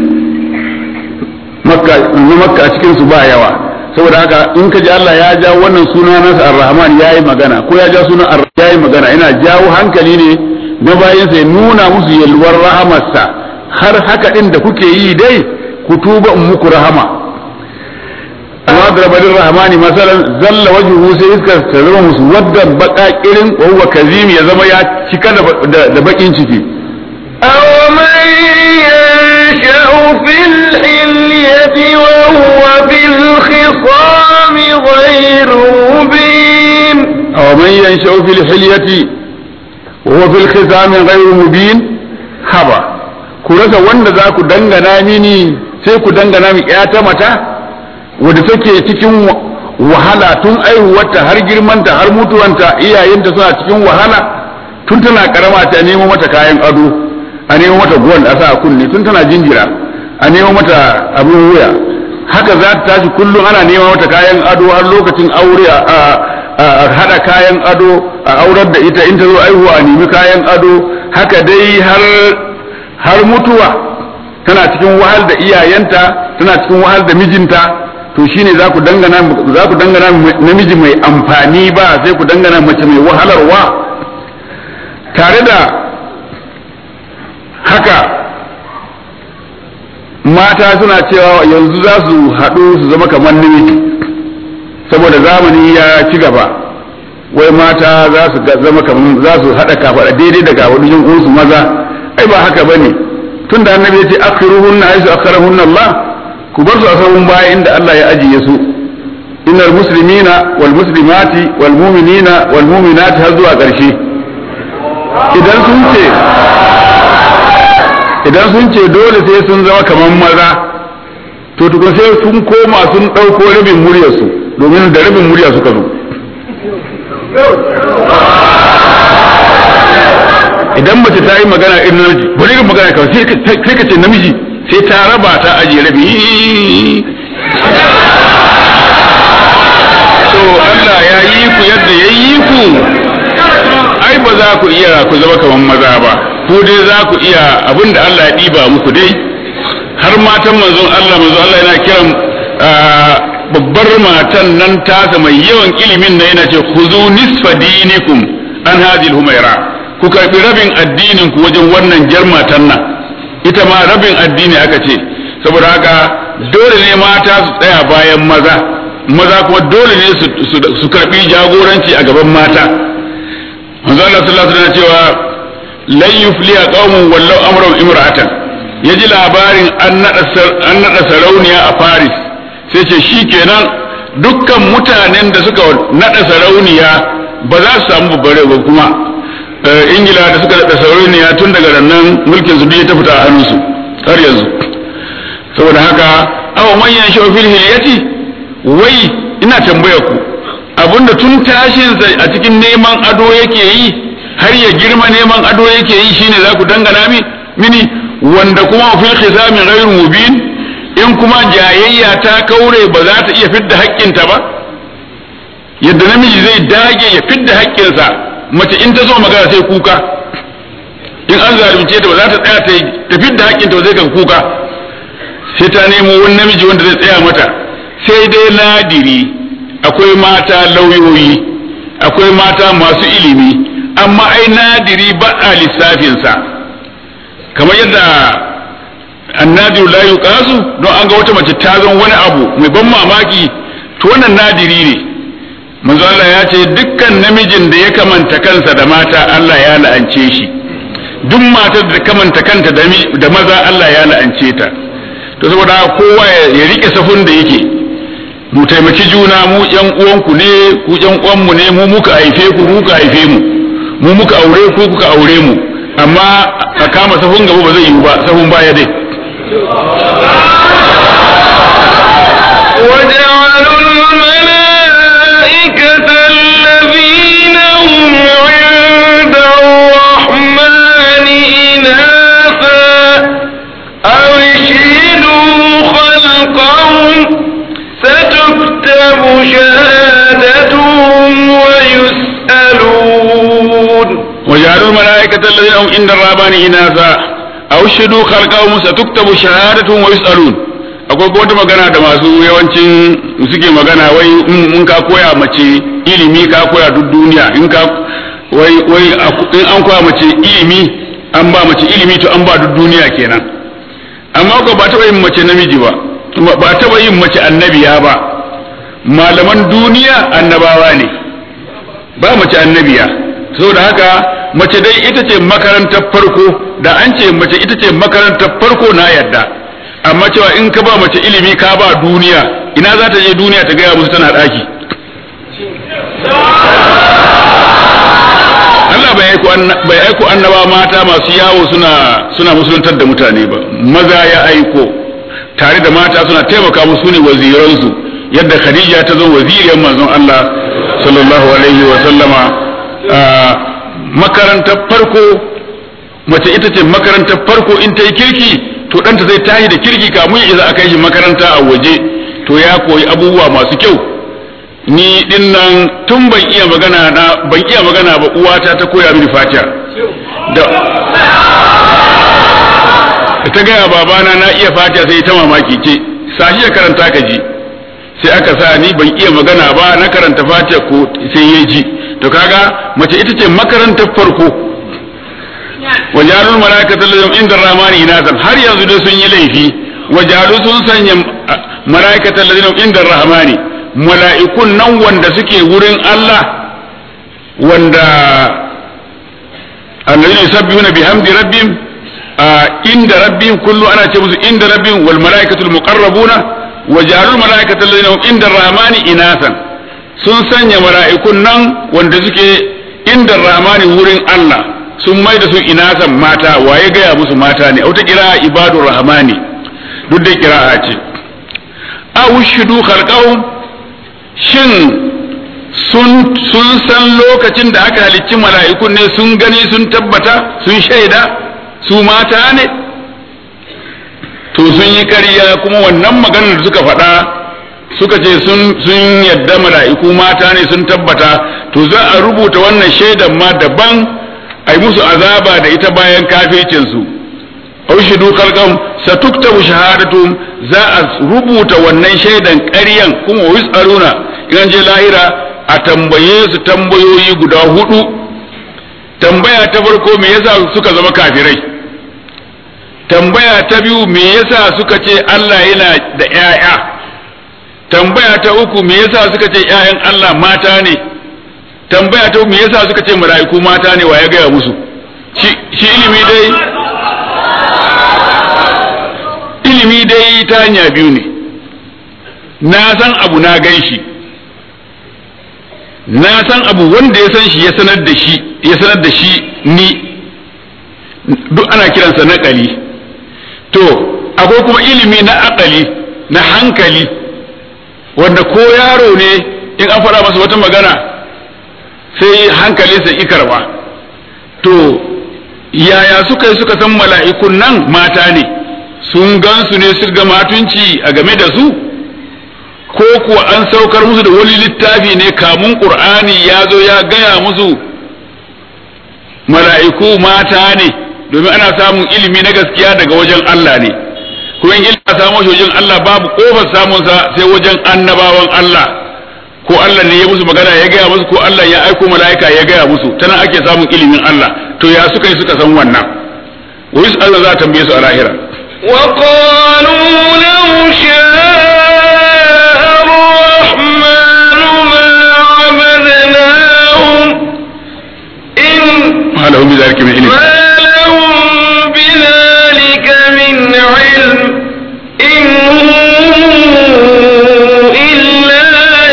na makka cikinsu ba yawa saboda haka in ka ji Allah ya ja wannan suna nasa ar-rahman ya yi magana ko ya ja sunan ar ya yi magana yana jawo hankali ne na bayansa ya nuna musu yalwar rahamarsa har haka ɗin da kuke yi dai ku tuba in muku rahama amma da rabalin rahmani masalan zalla wajhu sai iska ta zama musu wadda baka irin wa huwa kazim ya zama ya cika da bakin ciki أو من ينشأ في الحلية وهو في الخصام غير مبين أو من ينشأ في الحلية وهو في الخصام غير مبين haba ku rasa wanda za ku dangana mini sai ku dangana mi ta mata wadda take cikin wahala tun aihuwarta har girmanta har mutuwanta iyayenta suna cikin wahala tun tana karama ta nemo mata kayan ado a nemo mata gold a sa kunne tun tana jinjira a nemo mata abin wuya haka za ta tashi kullum ana nema mata kayan ado har lokacin aure a hada kayan ado a aurar da ita in ta zo aihuwa a nemi kayan ado haka dai har har mutuwa tana cikin wahal da iyayenta tana cikin wahal da mijinta to shine za ku dangana za ku dangana namiji mai amfani ba sai ku dangana mace mai wahalarwa tare da haka mata suna cewa yanzu za su haɗu su zama kamar namiji saboda zamani ya ci gaba wai mata za su zama kamar za su haɗa kafaɗa daidai da kafaɗin uwansu maza ai ba haka bane tun da annabi ya ce akhiruhunna aisu akharahunna Allah ku bar su a sahun baya inda Allah ya ajiye su innal muslimina wal muslimati wal mu'minina wal mu'minati har zuwa ƙarshe idan sun ce idan sun ce dole sai sun zama kamar maza to tukun sai sun koma sun ɗauko rabin muryarsu domin da rabin murya suka zo idan mace ta yi magana irin namiji bari irin magana kawai sai ka ce namiji sai ta raba ta ajiye rabi to Allah ya yi ku yadda ya yi ku ai ba za ku iya ku zama kamar maza ba ku dai za ku iya abin da Allah ya ɗiba muku dai har matan manzon Allah manzon Allah yana kiran babbar matan nan tasa mai yawan ilimin na yana ce khuzu nisfa dinikum an hadhihi humaira ku karbi rabin addinin ku wajen wannan jar matan nan ita ma rabin addini aka ce saboda haka dole ne mata su tsaya bayan maza maza kuma dole ne su karbi jagoranci a gaban mata manzo Allah sallallahu alaihi wasallam cewa lan yufliya qaumun wallau amran imra'atan yaji labarin an nada an nada sarauniya a Paris sai ce shikenan dukkan mutanen da suka nada sarauniya ba za su samu babbare ba kuma ingila da suka nada sarauniya tun daga nan mulkin su ya ta fita a hannunsu har yanzu saboda haka aw man yanshu fil hilyati wai ina tambaya ku abinda tun tashinsa a cikin neman ado yake yi har ya girma neman ado yake yi shine za ku dangana mi mini wanda kuma fil khisami ghairu mubin in kuma jayayya ta kaure ba za ta iya fidda haƙƙinta ba yadda namiji zai dage ya fidda haƙƙinsa mace in ta zo magana sai kuka in an zalunce ta ba za ta tsaya ta fidda haƙƙinta ba zai kan kuka sai ta nemo wani namiji wanda zai tsaya mata sai dai nadiri akwai mata lauyoyi akwai mata masu ilimi amma ai nadiri ba a lissafinsa kamar yadda annadiru la yuqasu don an ga wata mace ta zama wani abu mai ban mamaki to wannan nadiri ne manzo Allah ya ce dukkan namijin da ya kamanta kansa da mata Allah ya la'ance shi duk matar da kamanta kanta da maza Allah ya la'ance ta to saboda kowa ya rike safun da yake mu taimaki juna mu yan uwanku ne ku yan uwanmu ne mu muka haife ku muka haife mu mu muka aure ku kuka aure mu amma a kama safun gaba ba zai yiwu ba safun baya dai وجعلوا الملائكة الذين هم عند الرحمن إناثا أو اشهدوا خلقهم ستكتب شهادتهم ويسألون وجعلوا الملائكة الذين هم عند الرحمن إناثا أو شهدوا خلقهم ستكتب شهادتهم ويسألون akwai kuma wata magana da masu yawancin suke magana wai in ka koya mace ilimi ka koya duk duniya in ka wai wai in an koya mace ilimi an ba mace ilimi to an ba duk duniya kenan amma ko ba taɓa yin mace namiji ba ba taɓa yin mace annabiya ba malaman duniya annabawa ne ba mace annabiya saboda haka mace dai ita ce makarantar farko da an ce mace ita ce makarantar farko na yadda amma cewa in ka ba mace ilimi ka ba duniya ina za ta je duniya ta gaya musu tana ɗaki Allah bai aiko annaba mata masu yawo suna suna musuluntar da mutane ba maza ya aiko tare da mata suna taimaka musu ne waziransu yadda Khadija ta zo waziriyar manzon Allah sallallahu alaihi wa sallama makarantar farko mace ita ce makarantar farko in ta yi kirki to ɗanta zai tashi da kirki kamun ya isa a kai shi makaranta a waje to ya koyi abubuwa masu kyau ni din nan tun ban iya magana na ban iya magana ba uwata ta koya mini fatiha da ta gaya babana na iya fatiha sai ta mamaki ce sashi ya karanta ka ji sai aka sa ni ban iya magana ba na karanta fatiha ko sai ya ji to kaga mace ita ce makarantar farko wajalul malaikata lahum inda rahmani inasan har yanzu dai sun yi laifi wajalu sun sanya malaikata lahum inda rahmani mala'ikun nan wanda suke wurin Allah wanda alladhina yusabbihuna bihamdi rabbihim inda rabbihim kullu ana ce musu inda rabbihim wal malaikatul muqarrabuna wajalul malaikata alladhina inda rahmani inasan sun sanya mala'ikun nan wanda suke inda rahmani wurin Allah sun mai da su inasan mata waye gaya musu mata ne auta kira ibadur rahmani duk da kira'a ce a wushidu khalqahum shin sun sun san lokacin da aka halicci mala'ikun ne sun gani sun tabbata sun shaida su mata ne to sun yi ƙarya kuma wannan maganar da suka faɗa suka ce sun sun yadda mala'iku mata ne sun tabbata to za a rubuta wannan shaidan ma daban a yi musu azaba da ita bayan kafircinsu aushidu khalqam satuktabu shahadatum za a rubuta wannan shaidan ƙaryan kuma yus'aluna idan je lahira a tambaye su tambayoyi guda hudu tambaya ta farko me yasa suka zama kafirai tambaya ta biyu me yasa suka ce Allah yana da ƴaƴa tambaya ta uku me yasa suka ce ƴaƴan Allah mata ne tambaya ta me yasa suka ce mala'iku mata ne wa ya gaya musu shi ilimi dai ilimi dai ta hanya biyu ne na san abu na gan shi na san abu wanda ya san shi ya sanar da shi ya sanar da shi ni duk ana kiransa naƙali to akwai kuma ilimi na akali na hankali wanda ko yaro ne in an faɗa masa wata magana sai hankalinsa ikarwa to yaya suka yi suka san mala'ikun nan mata ne sun gansu ne su ga matunci a game da su ko kuwa an saukar musu da wani littafi ne kamun ƙur'ani ya zo ya gaya musu mala'iku mata ne domin ana samun ilimi na gaskiya daga wajen Allah ne kuma in ilimi samu shi wajen Allah babu kofar samunsa sai wajen annabawan Allah ko Allah ne ya musu magana ya gaya musu ko Allah ya aiko mala'ika ya gaya musu tana ake samun ilimin Allah to ya suka yi suka san wannan wai Allah za ta tambaye su a lahira وقالوا لو شاء الرحمن ما عبدناهم إن ما لهم بذلك من علم ما لهم بذلك من علم إن هم إلا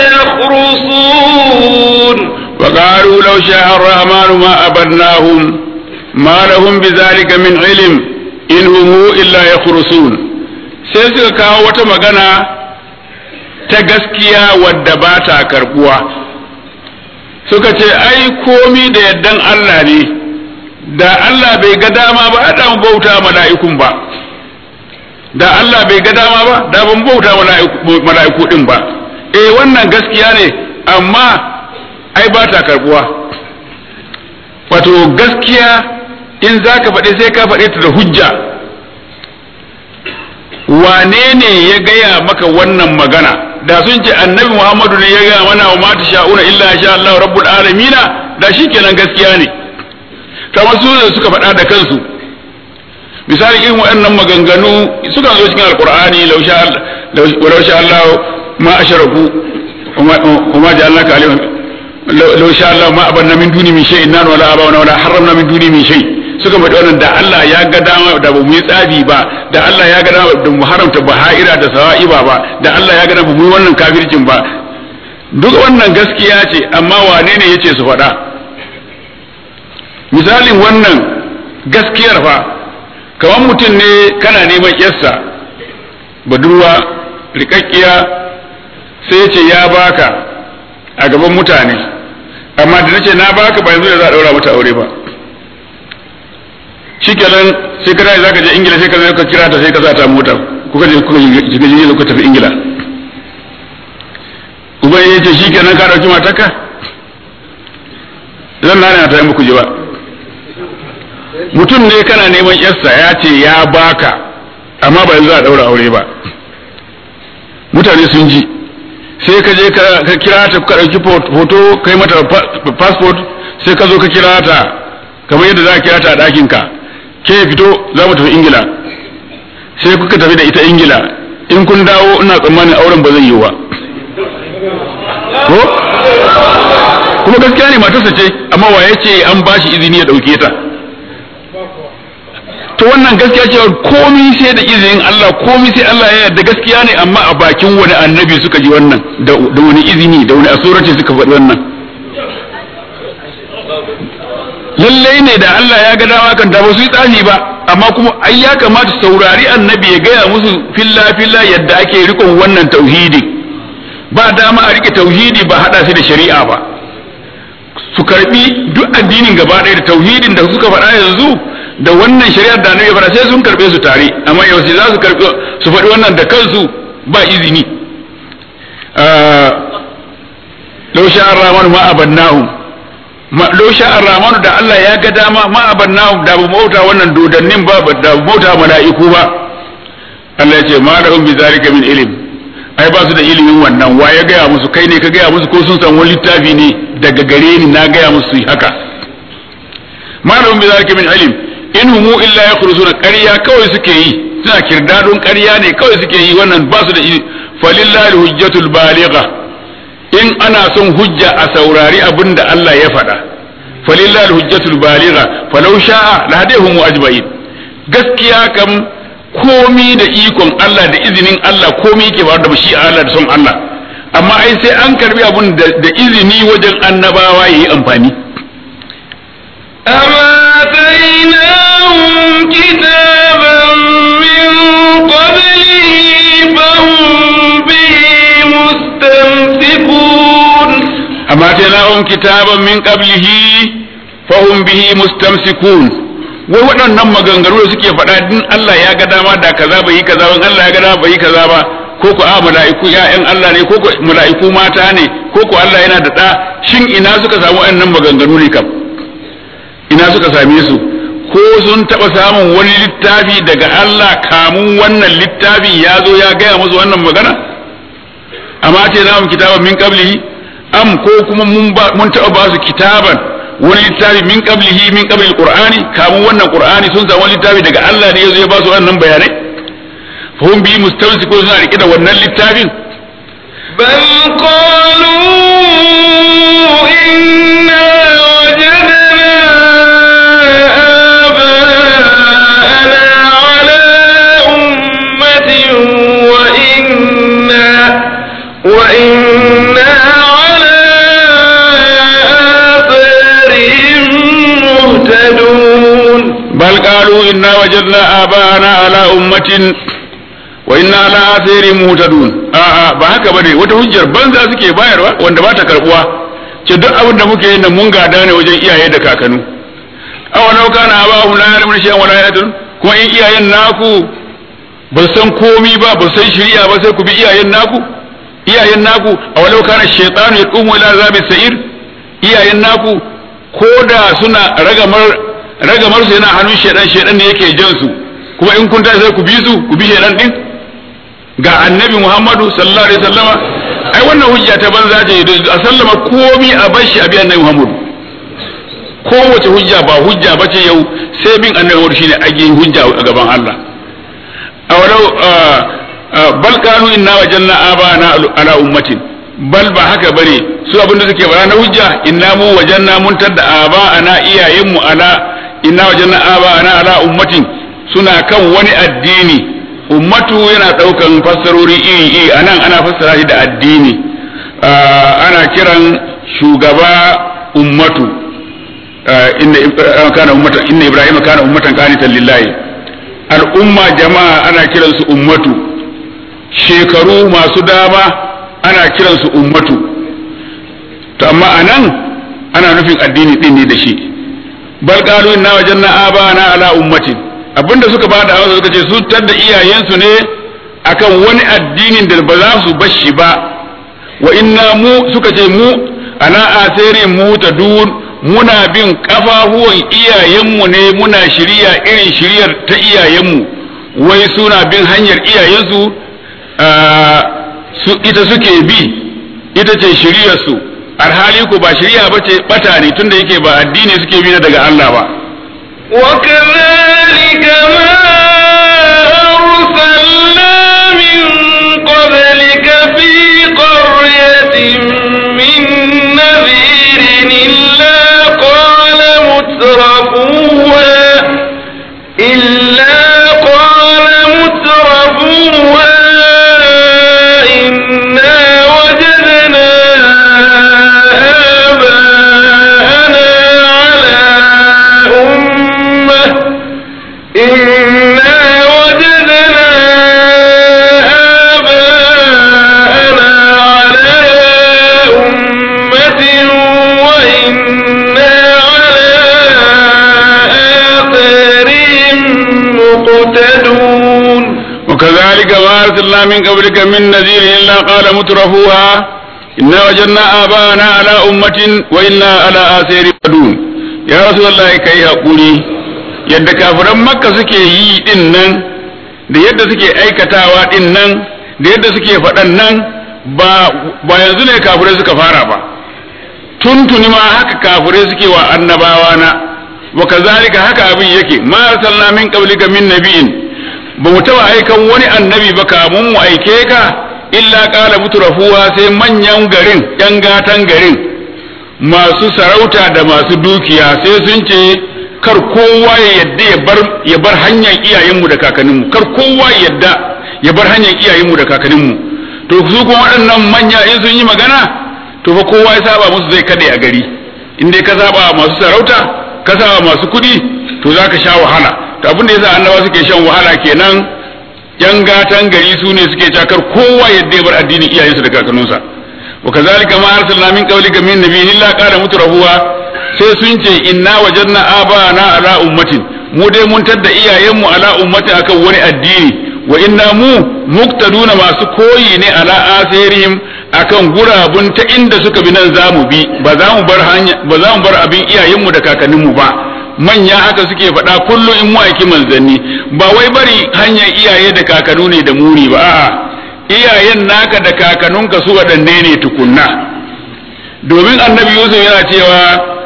يخرصون وقالوا لو شاء الرحمن ما أبدناهم ما لهم بذلك من علم إن هم إلا يخرصون sai suka kawo wata magana ta gaskiya wadda ba ta karbuwa suka ce ai komi da yaddan Allah ne da Allah bai ga dama ba da mu bauta mala'ikun ba da Allah bai ga dama ba da ban bauta mala'iku din ba eh wannan gaskiya ne amma ai ba ta karbuwa wato gaskiya in za ka faɗi sai ka faɗi ta da hujja wane ne ya gaya maka wannan magana da sun ce annabi muhammadu ne ya gaya mana wa mata sha'una illa sha Allah rabbul alamina da shi kenan gaskiya ne kamar su da suka faɗa da kansu misali irin waɗannan maganganu suka zo cikin alqur'ani law sha Allah ma asharaku وما جعلناك عليهم لو شاء الله ما أبنا من دوني من شيء نان ولا أبانا ولا حرمنا من دوني من شيء suka faɗi wannan da Allah ya ga dama da ba mu yi tsabi ba da Allah ya ga dama da mu haramta baha'ira da sawa'iba ba da Allah ya ga dama mu yi wannan kafircin ba duk wannan gaskiya ce amma wane ne yace su faɗa misalin wannan gaskiyar fa kamar mutum ne kana neman yarsa budurwa rikakkiya sai ce ya baka a gaban mutane amma da nace na baka ba yanzu da za a daura mata aure ba shikenan sai ka za ka je ingila sai ka zo ka kira ta sai ka sa ta mota kuka je kuka shiga jirgin kuka tafi ingila uban ya ce shikenan ka dauki matarka zan na ta yi muku ji ba mutum ne kana neman yarsa ya ce ya baka amma ba yanzu za a daura aure ba mutane sun ji sai ka je ka kira ta ka ɗauki hoto kai mata passport sai ka zo ka kira ta kamar yadda za ka kira ta a ɗakin ka ke fito za mu tafi ingila sai kuka tafi da ita ingila in kun dawo ina tsammanin auren ba zai yi ba ko kuma gaskiya ne matarsa ce amma wa ya ce an ba shi izini ya ɗauke ta to wannan gaskiya cewa komi sai da izinin Allah komi sai Allah ya yarda gaskiya ne amma a bakin wani annabi suka ji wannan da wani izini da wani asurati suka faɗi wannan lallai ne da Allah ya ga dama kan da ba su yi tsani ba amma kuma ai ya kamata saurari annabi ya gaya musu filla filla yadda ake rikon wannan tauhidi ba dama a rike tauhidi ba hada shi da shari'a ba su karbi duk addinin gaba ɗaya da tauhidin da suka faɗa yanzu da wannan shari'ar da annabi ya faɗa sai sun karbe su tare amma yau sai za su karbi su faɗi wannan da kansu ba izini law sha'a ar-rahmanu ma abannahum law sha'a ar-rahmanu da Allah ya ga dama ma abannahum da bu mauta wannan dodannin ba da bu mauta mala'iku ba Allah ya ce ma lahum bi zalika min ilm ai ba su da ilimin wannan wa ya gaya musu kai ne ka gaya musu ko sun san wani littafi ne daga gare ni na gaya musu yi haka ma lahum bi zalika min ilm in humu illa yakhrusuna ƙarya kawai suke yi suna kirdadun ƙarya ne kawai suke yi wannan ba su da falillahi hujjatul baligha in ana son hujja a saurari abin da Allah ya faɗa falillahi hujjatul baligha falau sha'a la hadahum ajma'in gaskiya kam komi da ikon Allah da izinin Allah komi yake ba da shi Allah da son Allah amma ai sai an karbi abun da izini wajen annabawa yayi amfani أما آتيناهم كتابا من قبله فهم به مستمسكون أما آتيناهم كتابا من قبله فهم به مستمسكون wai waɗannan maganganu da suke faɗa din Allah ya ga dama da kaza bai yi kaza ba Allah ya ga dama bai yi kaza ba ko ko a mala'iku ya'yan Allah ne ko ko mala'iku mata ne ko ko Allah yana da ɗa shin ina suka samu waɗannan maganganu ne kam ina suka same su ko sun taɓa samun wani littafi daga Allah kamun wannan littafin ya zo ya gaya musu wannan magana amma ce na kitaban min qablihi am ko kuma mun mun taɓa ba su kitaban wani littafi min qablihi min qabli qur'ani kamun wannan qur'ani sun samu wani littafi daga Allah ne ya zo ya ba su wannan bayanai fa hum bi mustamsikun suna rike da wannan littafin بل قالوا إنا وجدنا آباءنا على أمة وإنا وإنا على آثارهم مهتدون بل قالوا إنا وجدنا آباءنا على أمة وإنا على آثارهم مهتدون a'a ba haka bane wata hujjar banza suke bayarwa wanda ba ta karbuwa ce duk abin da muke yin nan mun gada ne wajen iyaye da kakanu awalau kana abahum la ya'lamun shay'an wa la yahtadun kuma in iyayen naku ba san komi ba ba san shari'a ba sai ku bi iyayen naku iyayen naku awalau kana shaytanu yaqumu ila azabi sa'ir iyayen naku ko da suna ragamar ragamar su yana hannun shaydan shaydan ne yake jan su kuma in kun tashi sai ku bi su ku bi shaydan din ga annabi Muhammadu sallallahu alaihi wasallama ai wannan hujja ta banza ce a sallama komi a bashi a bi annabi Muhammadu kowace hujja ba hujja bace yau sai bin annabi Muhammadu shine ake hujja a gaban Allah awalau bal kanu inna wajanna abana ala ummatin bal ba haka bane su abin da suke bara na hujja inna mu wajanna mun tadda abana iyayenmu ala inna wajanna abana ala ummatin suna kan wani addini ummatu yana daukan fassarori iri iri anan ana fassara shi da addini ana kiran shugaba ummatu inna kana ummatan inna ibrahima kana ummatan qanitan lillahi al'umma jama'a ana kiransu ummatu shekaru masu dama ana kiransu ummatu to amma anan ana nufin addini din ne da shi bal qalu inna wajanna abana ala ummatin abinda suka bada amsa suka ce su da iyayensu ne akan wani addinin da ba za su bashi ba wa inna mu suka ce mu ala asiri mu ta dun muna bin kafafuwan iyayenmu ne muna shirya irin shiryar ta iyayenmu wai suna bin hanyar iyayensu su ita suke bi ita ce shiryarsu alhali ku ba shirya ba ce bata ne tunda yake ba addini suke bi na daga Allah ba وكذلك ما أرسلنا من قبلك في قرية من نذير إلا قال مترفوها إلا قال مترفوها إنا وجدنا آباءنا على أمة إنا وجدنا آباءنا على أمة وإنا على آثارهم مقتدون وكذلك ما أرسلنا من قبلك من نذير إلا قال مترفوها إنا وجدنا آباءنا على أمة وإنا على آثار قدون يا رسول الله كي أقولي yadda kafiran makka suke yi din nan da yadda suke aikatawa din nan da yadda suke faɗan nan ba ba yanzu ne kafirai suka fara ba tuntuni ma haka kafirai suke wa annabawa na wa kazalika haka abin yake ma arsalna min qablika min nabiyyin ba mu taba aikan wani annabi ba kamun mu aike ka illa qala mutrafuwa sai manyan garin yan gatan garin masu sarauta da masu dukiya sai sun ce kar kowa ya yadda ya bar ya bar hanyar iyayenmu da kakanninmu kar kowa ya yadda ya bar hanyar iyayenmu da kakanninmu to su kuma waɗannan manya in sun yi magana to fa kowa ya saba musu zai kade a gari in dai ka saba masu sarauta ka saba masu kuɗi to za ka sha wahala to abin da yasa annabawa suke shan wahala kenan yan gatan gari su ne suke cakar kowa yadda ya bar addinin iyayensu da kakanninsa wa kazalika ma arsalna min qablika min nabiyyin illa qala mutrafuwa sai sun ce inna wajadna abana ala ummatin mu dai mun tadda iyayenmu ala ummatin akan wani addini wa inna mu muktaduna masu koyi ne ala asirihim akan gurabun ta inda suka bi nan zamu bi ba za mu bar hanya ba za mu bar abin iyayenmu da kakanninmu ba manya haka suke faɗa kullum in mu aiki manzanni ba wai bari hanyar iyaye da kakanu ne da muri ba a'a iyayen naka da kakanunka su waɗanne ne tukunna domin annabi yusuf yana cewa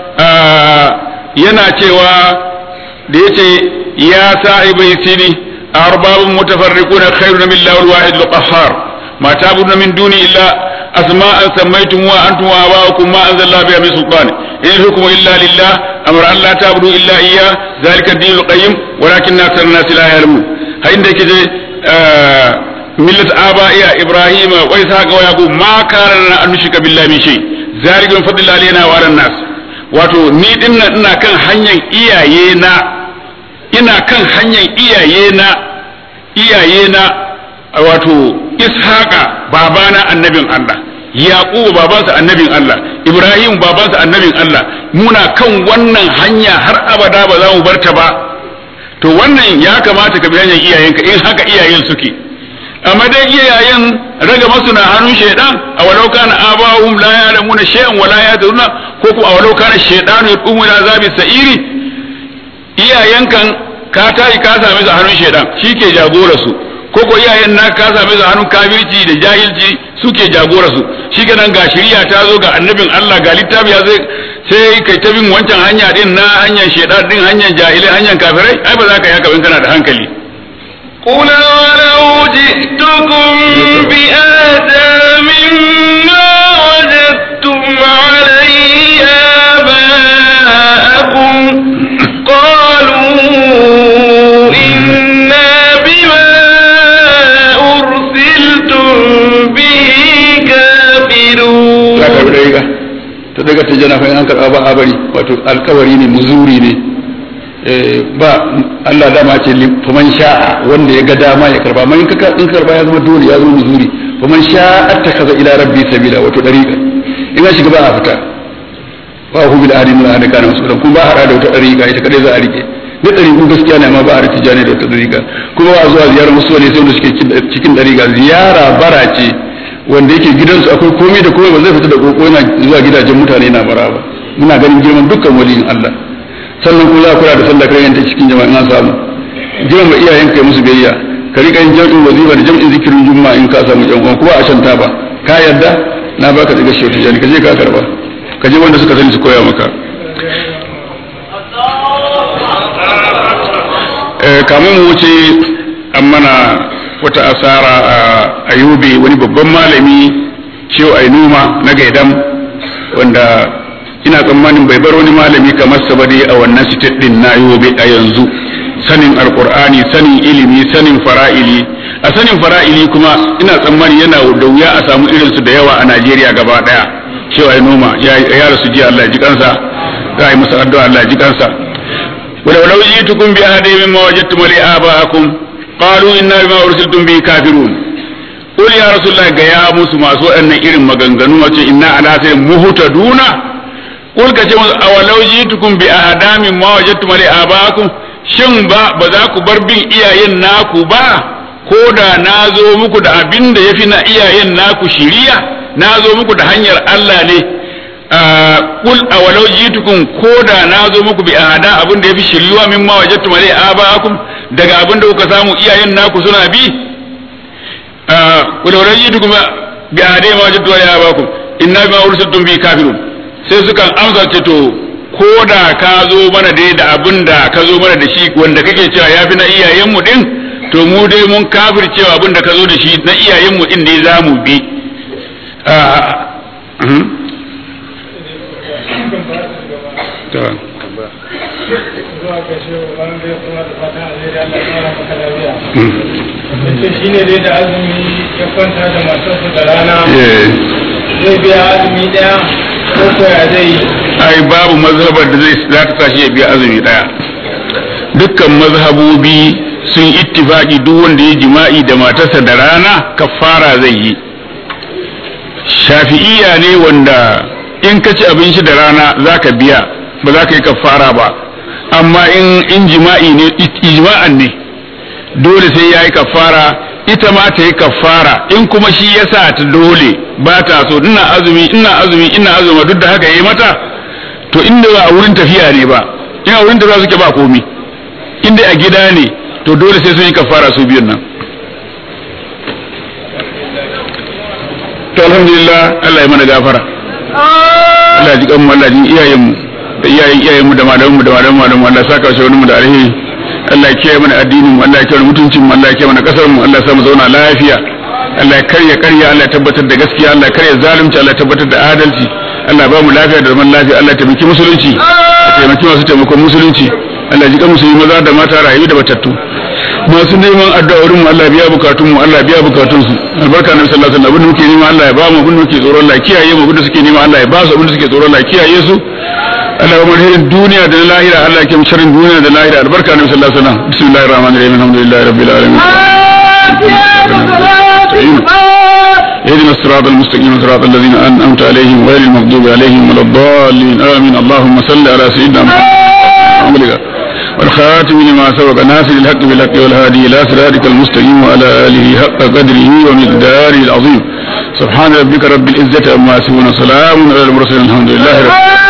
yana cewa da yace ya sahibai sini arbabun mutafarriquna khairun min lawal wahid al-qahhar ma ta'buduna min duni illa asma'an sammaytum wa antum wa aba'ukum ma anzalla biha min sultan in hukmu illa lillah amara an la ta'budu illa iyyah zalika ad-din al-qayyim walakin akthar an-nas la ya'lamun ha inda yake je millat aba'iya ibrahim wa ishaqa wa yaqub ma kana an nushrika billahi min shay zalika min fadlillahi alaina wa ala nas wato ni dinnan ina kan hanyar iyaye na ina kan hanyar iyaye na iyaye na wato ishaqa babana annabin Allah yaqubu babansa annabin Allah ibrahim babansa annabin Allah muna kan wannan hanya har abada ba za mu barta ba to wannan ya kamata ka bi hanyar iyayenka in haka iyayen suke amma dai iyayen raga masu na hannun shaidan a walau kana abahum la ya'lamuna shay'an wala yadruna ko kuma a walau kana shaidanu yaqumu ila zabi sa'iri iyayenkan ka tayi ka same su a hannun shaidan ke jagora su ko ko iyayen na ka same su a hannun kafirci da jahilci suke jagora su shikenan ga shari'a ta zo ga annabin Allah ga littafi ya zai sai kai ta bin wancan hanya din na hanyar shaidan din hanyar jahilai hanyar kafirai ai ba za ka yi haka in kana da hankali قل ولو جئتكم بآتى مما وجدتم عليه آباءكم قالوا إنا بما أرسلتم به كافرون ta daga ta jana fa an karɓa ba a bari wato alkawari ne muzuri ne ba Allah dama ce faman sha'a wanda ya ga dama ya karba man in ka in karba ya zama dole ya zama muzuri faman sha'a attakaza ila rabbi sabila wato dariqa in ka shiga ba a fita wa hu bil ahdi min ahdi kana masulan kuma ba hada da wata dariqa ita kadai za a rike da dariqu gaskiya ne amma ba a rike jani da wata dariqa kuma ba zuwa ziyarar musu ne sai wanda suke cikin dariqa ziyara bara ce wanda yake gidansu akwai komai da komai ba zai fita da koko yana zuwa gidajen mutane na bara ba muna ganin girman dukkan waliyin Allah sannan kuma za ku da sallah kai ta cikin jama'a na samu jiran ba iyayen kai musu biyayya ka rika yin jam'in wazifa da jam'in zikirin juma'a in ka samu yan uwan kuma a shanta ba ka yarda na baka daga shautu jani ka je ka karba ka je wanda suka sani su koya maka kamun mu wuce an mana wata asara a yobe wani babban malami shehu ainuma na gaidam wanda ina tsammanin bai bar wani malami kamar sa ba dai a wannan sitet din na yobe a yanzu sanin alkur'ani sanin ilimi sanin fara'ili a sanin fara'ili kuma ina tsammani yana da wuya a samu irinsu da yawa a najeriya gaba daya shehu ainuma ya rasu jiya allah ji kansa za a yi masa addu'a allah ji kansa ولو جئتكم بأحد مما وجدتم لآباءكم قالوا إنا بما أرسلتم به كافرون قل يا رسول الله يا موسى ما سوء أن إرم مغنغنون إنا على سير مهتدون قل كتب أولو جئتكم بأحد مما وجدتم لآباءكم shin ba ba za ku bar bin iyayen naku ba ko da na zo muku da abin da ya fi na iyayen naku shiriya na zo muku da hanyar Allah ne kul a walau jitukum ko da na zo muku bi ahada abin da yafi shiryuwa min ma wajadtum alai abaakum daga abin da kuka samu iyayen naku suna bi kul walau jitukum bi ahada ma wajadtum alai abaakum inna bima ursiltum bi kafirun sai sukan amsa ce to ko da ka zo mana dai da abin da ka zo mana da shi wanda kake cewa yafi na iyayen mu din to mu dai mun kafir cewa abin da ka zo da shi na iyayen mu din dai zamu bi shi ne dai da azumi ya kwanta da matarsa da rana zai biya azumi daya ko koya zai yi ai babu mazhabar da zai za ta sa shi ya biya azumi daya dukkan mazhabobi sun ittifaki duk wanda ya jima'i da matarsa da rana kafara zai yi shafi'iya ne wanda in ka ci abinci da rana za ka biya ba za ka yi kafara ba amma in in jima'i ne ijma'an ne dole sai ya yi kafara ita ma ta yi kafara in kuma shi ya sa ta dole ba ta so ina azumi ina azumi ina azumi duk da haka ya yi mata to inda ba a wurin tafiya ne ba in a wurin tafiya suke ba komi inda a gida ne to dole sai sun yi kafara su biyun nan to alhamdulillah Allah ya mana gafara Allah ya ji kanmu Allah ya ji iyayenmu da iyayen iyayenmu da malamanmu da malamanmu da Allah ya saka shi wani mu da alheri Allah ya kiyaye mana addinin mu Allah ya kiyaye mutuncin mu Allah ya kiyaye mana kasar mu Allah ya sa mu zauna lafiya Allah ya karya karya Allah ya tabbatar da gaskiya Allah ya karya zalunci Allah ya tabbatar da adalci Allah ya ba mu lafiya da zaman lafiya Allah ya taimaki musulunci ya taimaki masu taimakon musulunci Allah ya ji kan musulmi maza da mata rayu da batattu masu neman addu'o'in mu Allah biya bukatun mu Allah biya bukatun su albarka nabi sallallahu alaihi wasallam abin da muke nema Allah ya ba mu abin da muke tsoro Allah ya kiyaye mu abin da suke nema Allah ya ba su abin da suke tsoro Allah ya kiyaye su Allah ya marhirin duniya da lahira Allah ya kiyaye sharrin duniya da lahira albarka nabi sallallahu alaihi wasallam bismillahir rahmanir rahim alhamdulillahi rabbil alamin اهدنا الصراط المستقيم صراط الذين انعمت عليهم غير المغضوب عليهم ولا الضالين امين اللهم صل على سيدنا محمد والخاتم لما سبق ناصر الحق بالحق والهادي الى صراطك المستقيم وعلى اله حق قدره ومقداره العظيم سبحان ربك رب العزه عما يصفون سلام على المرسلين الحمد لله رب العالمين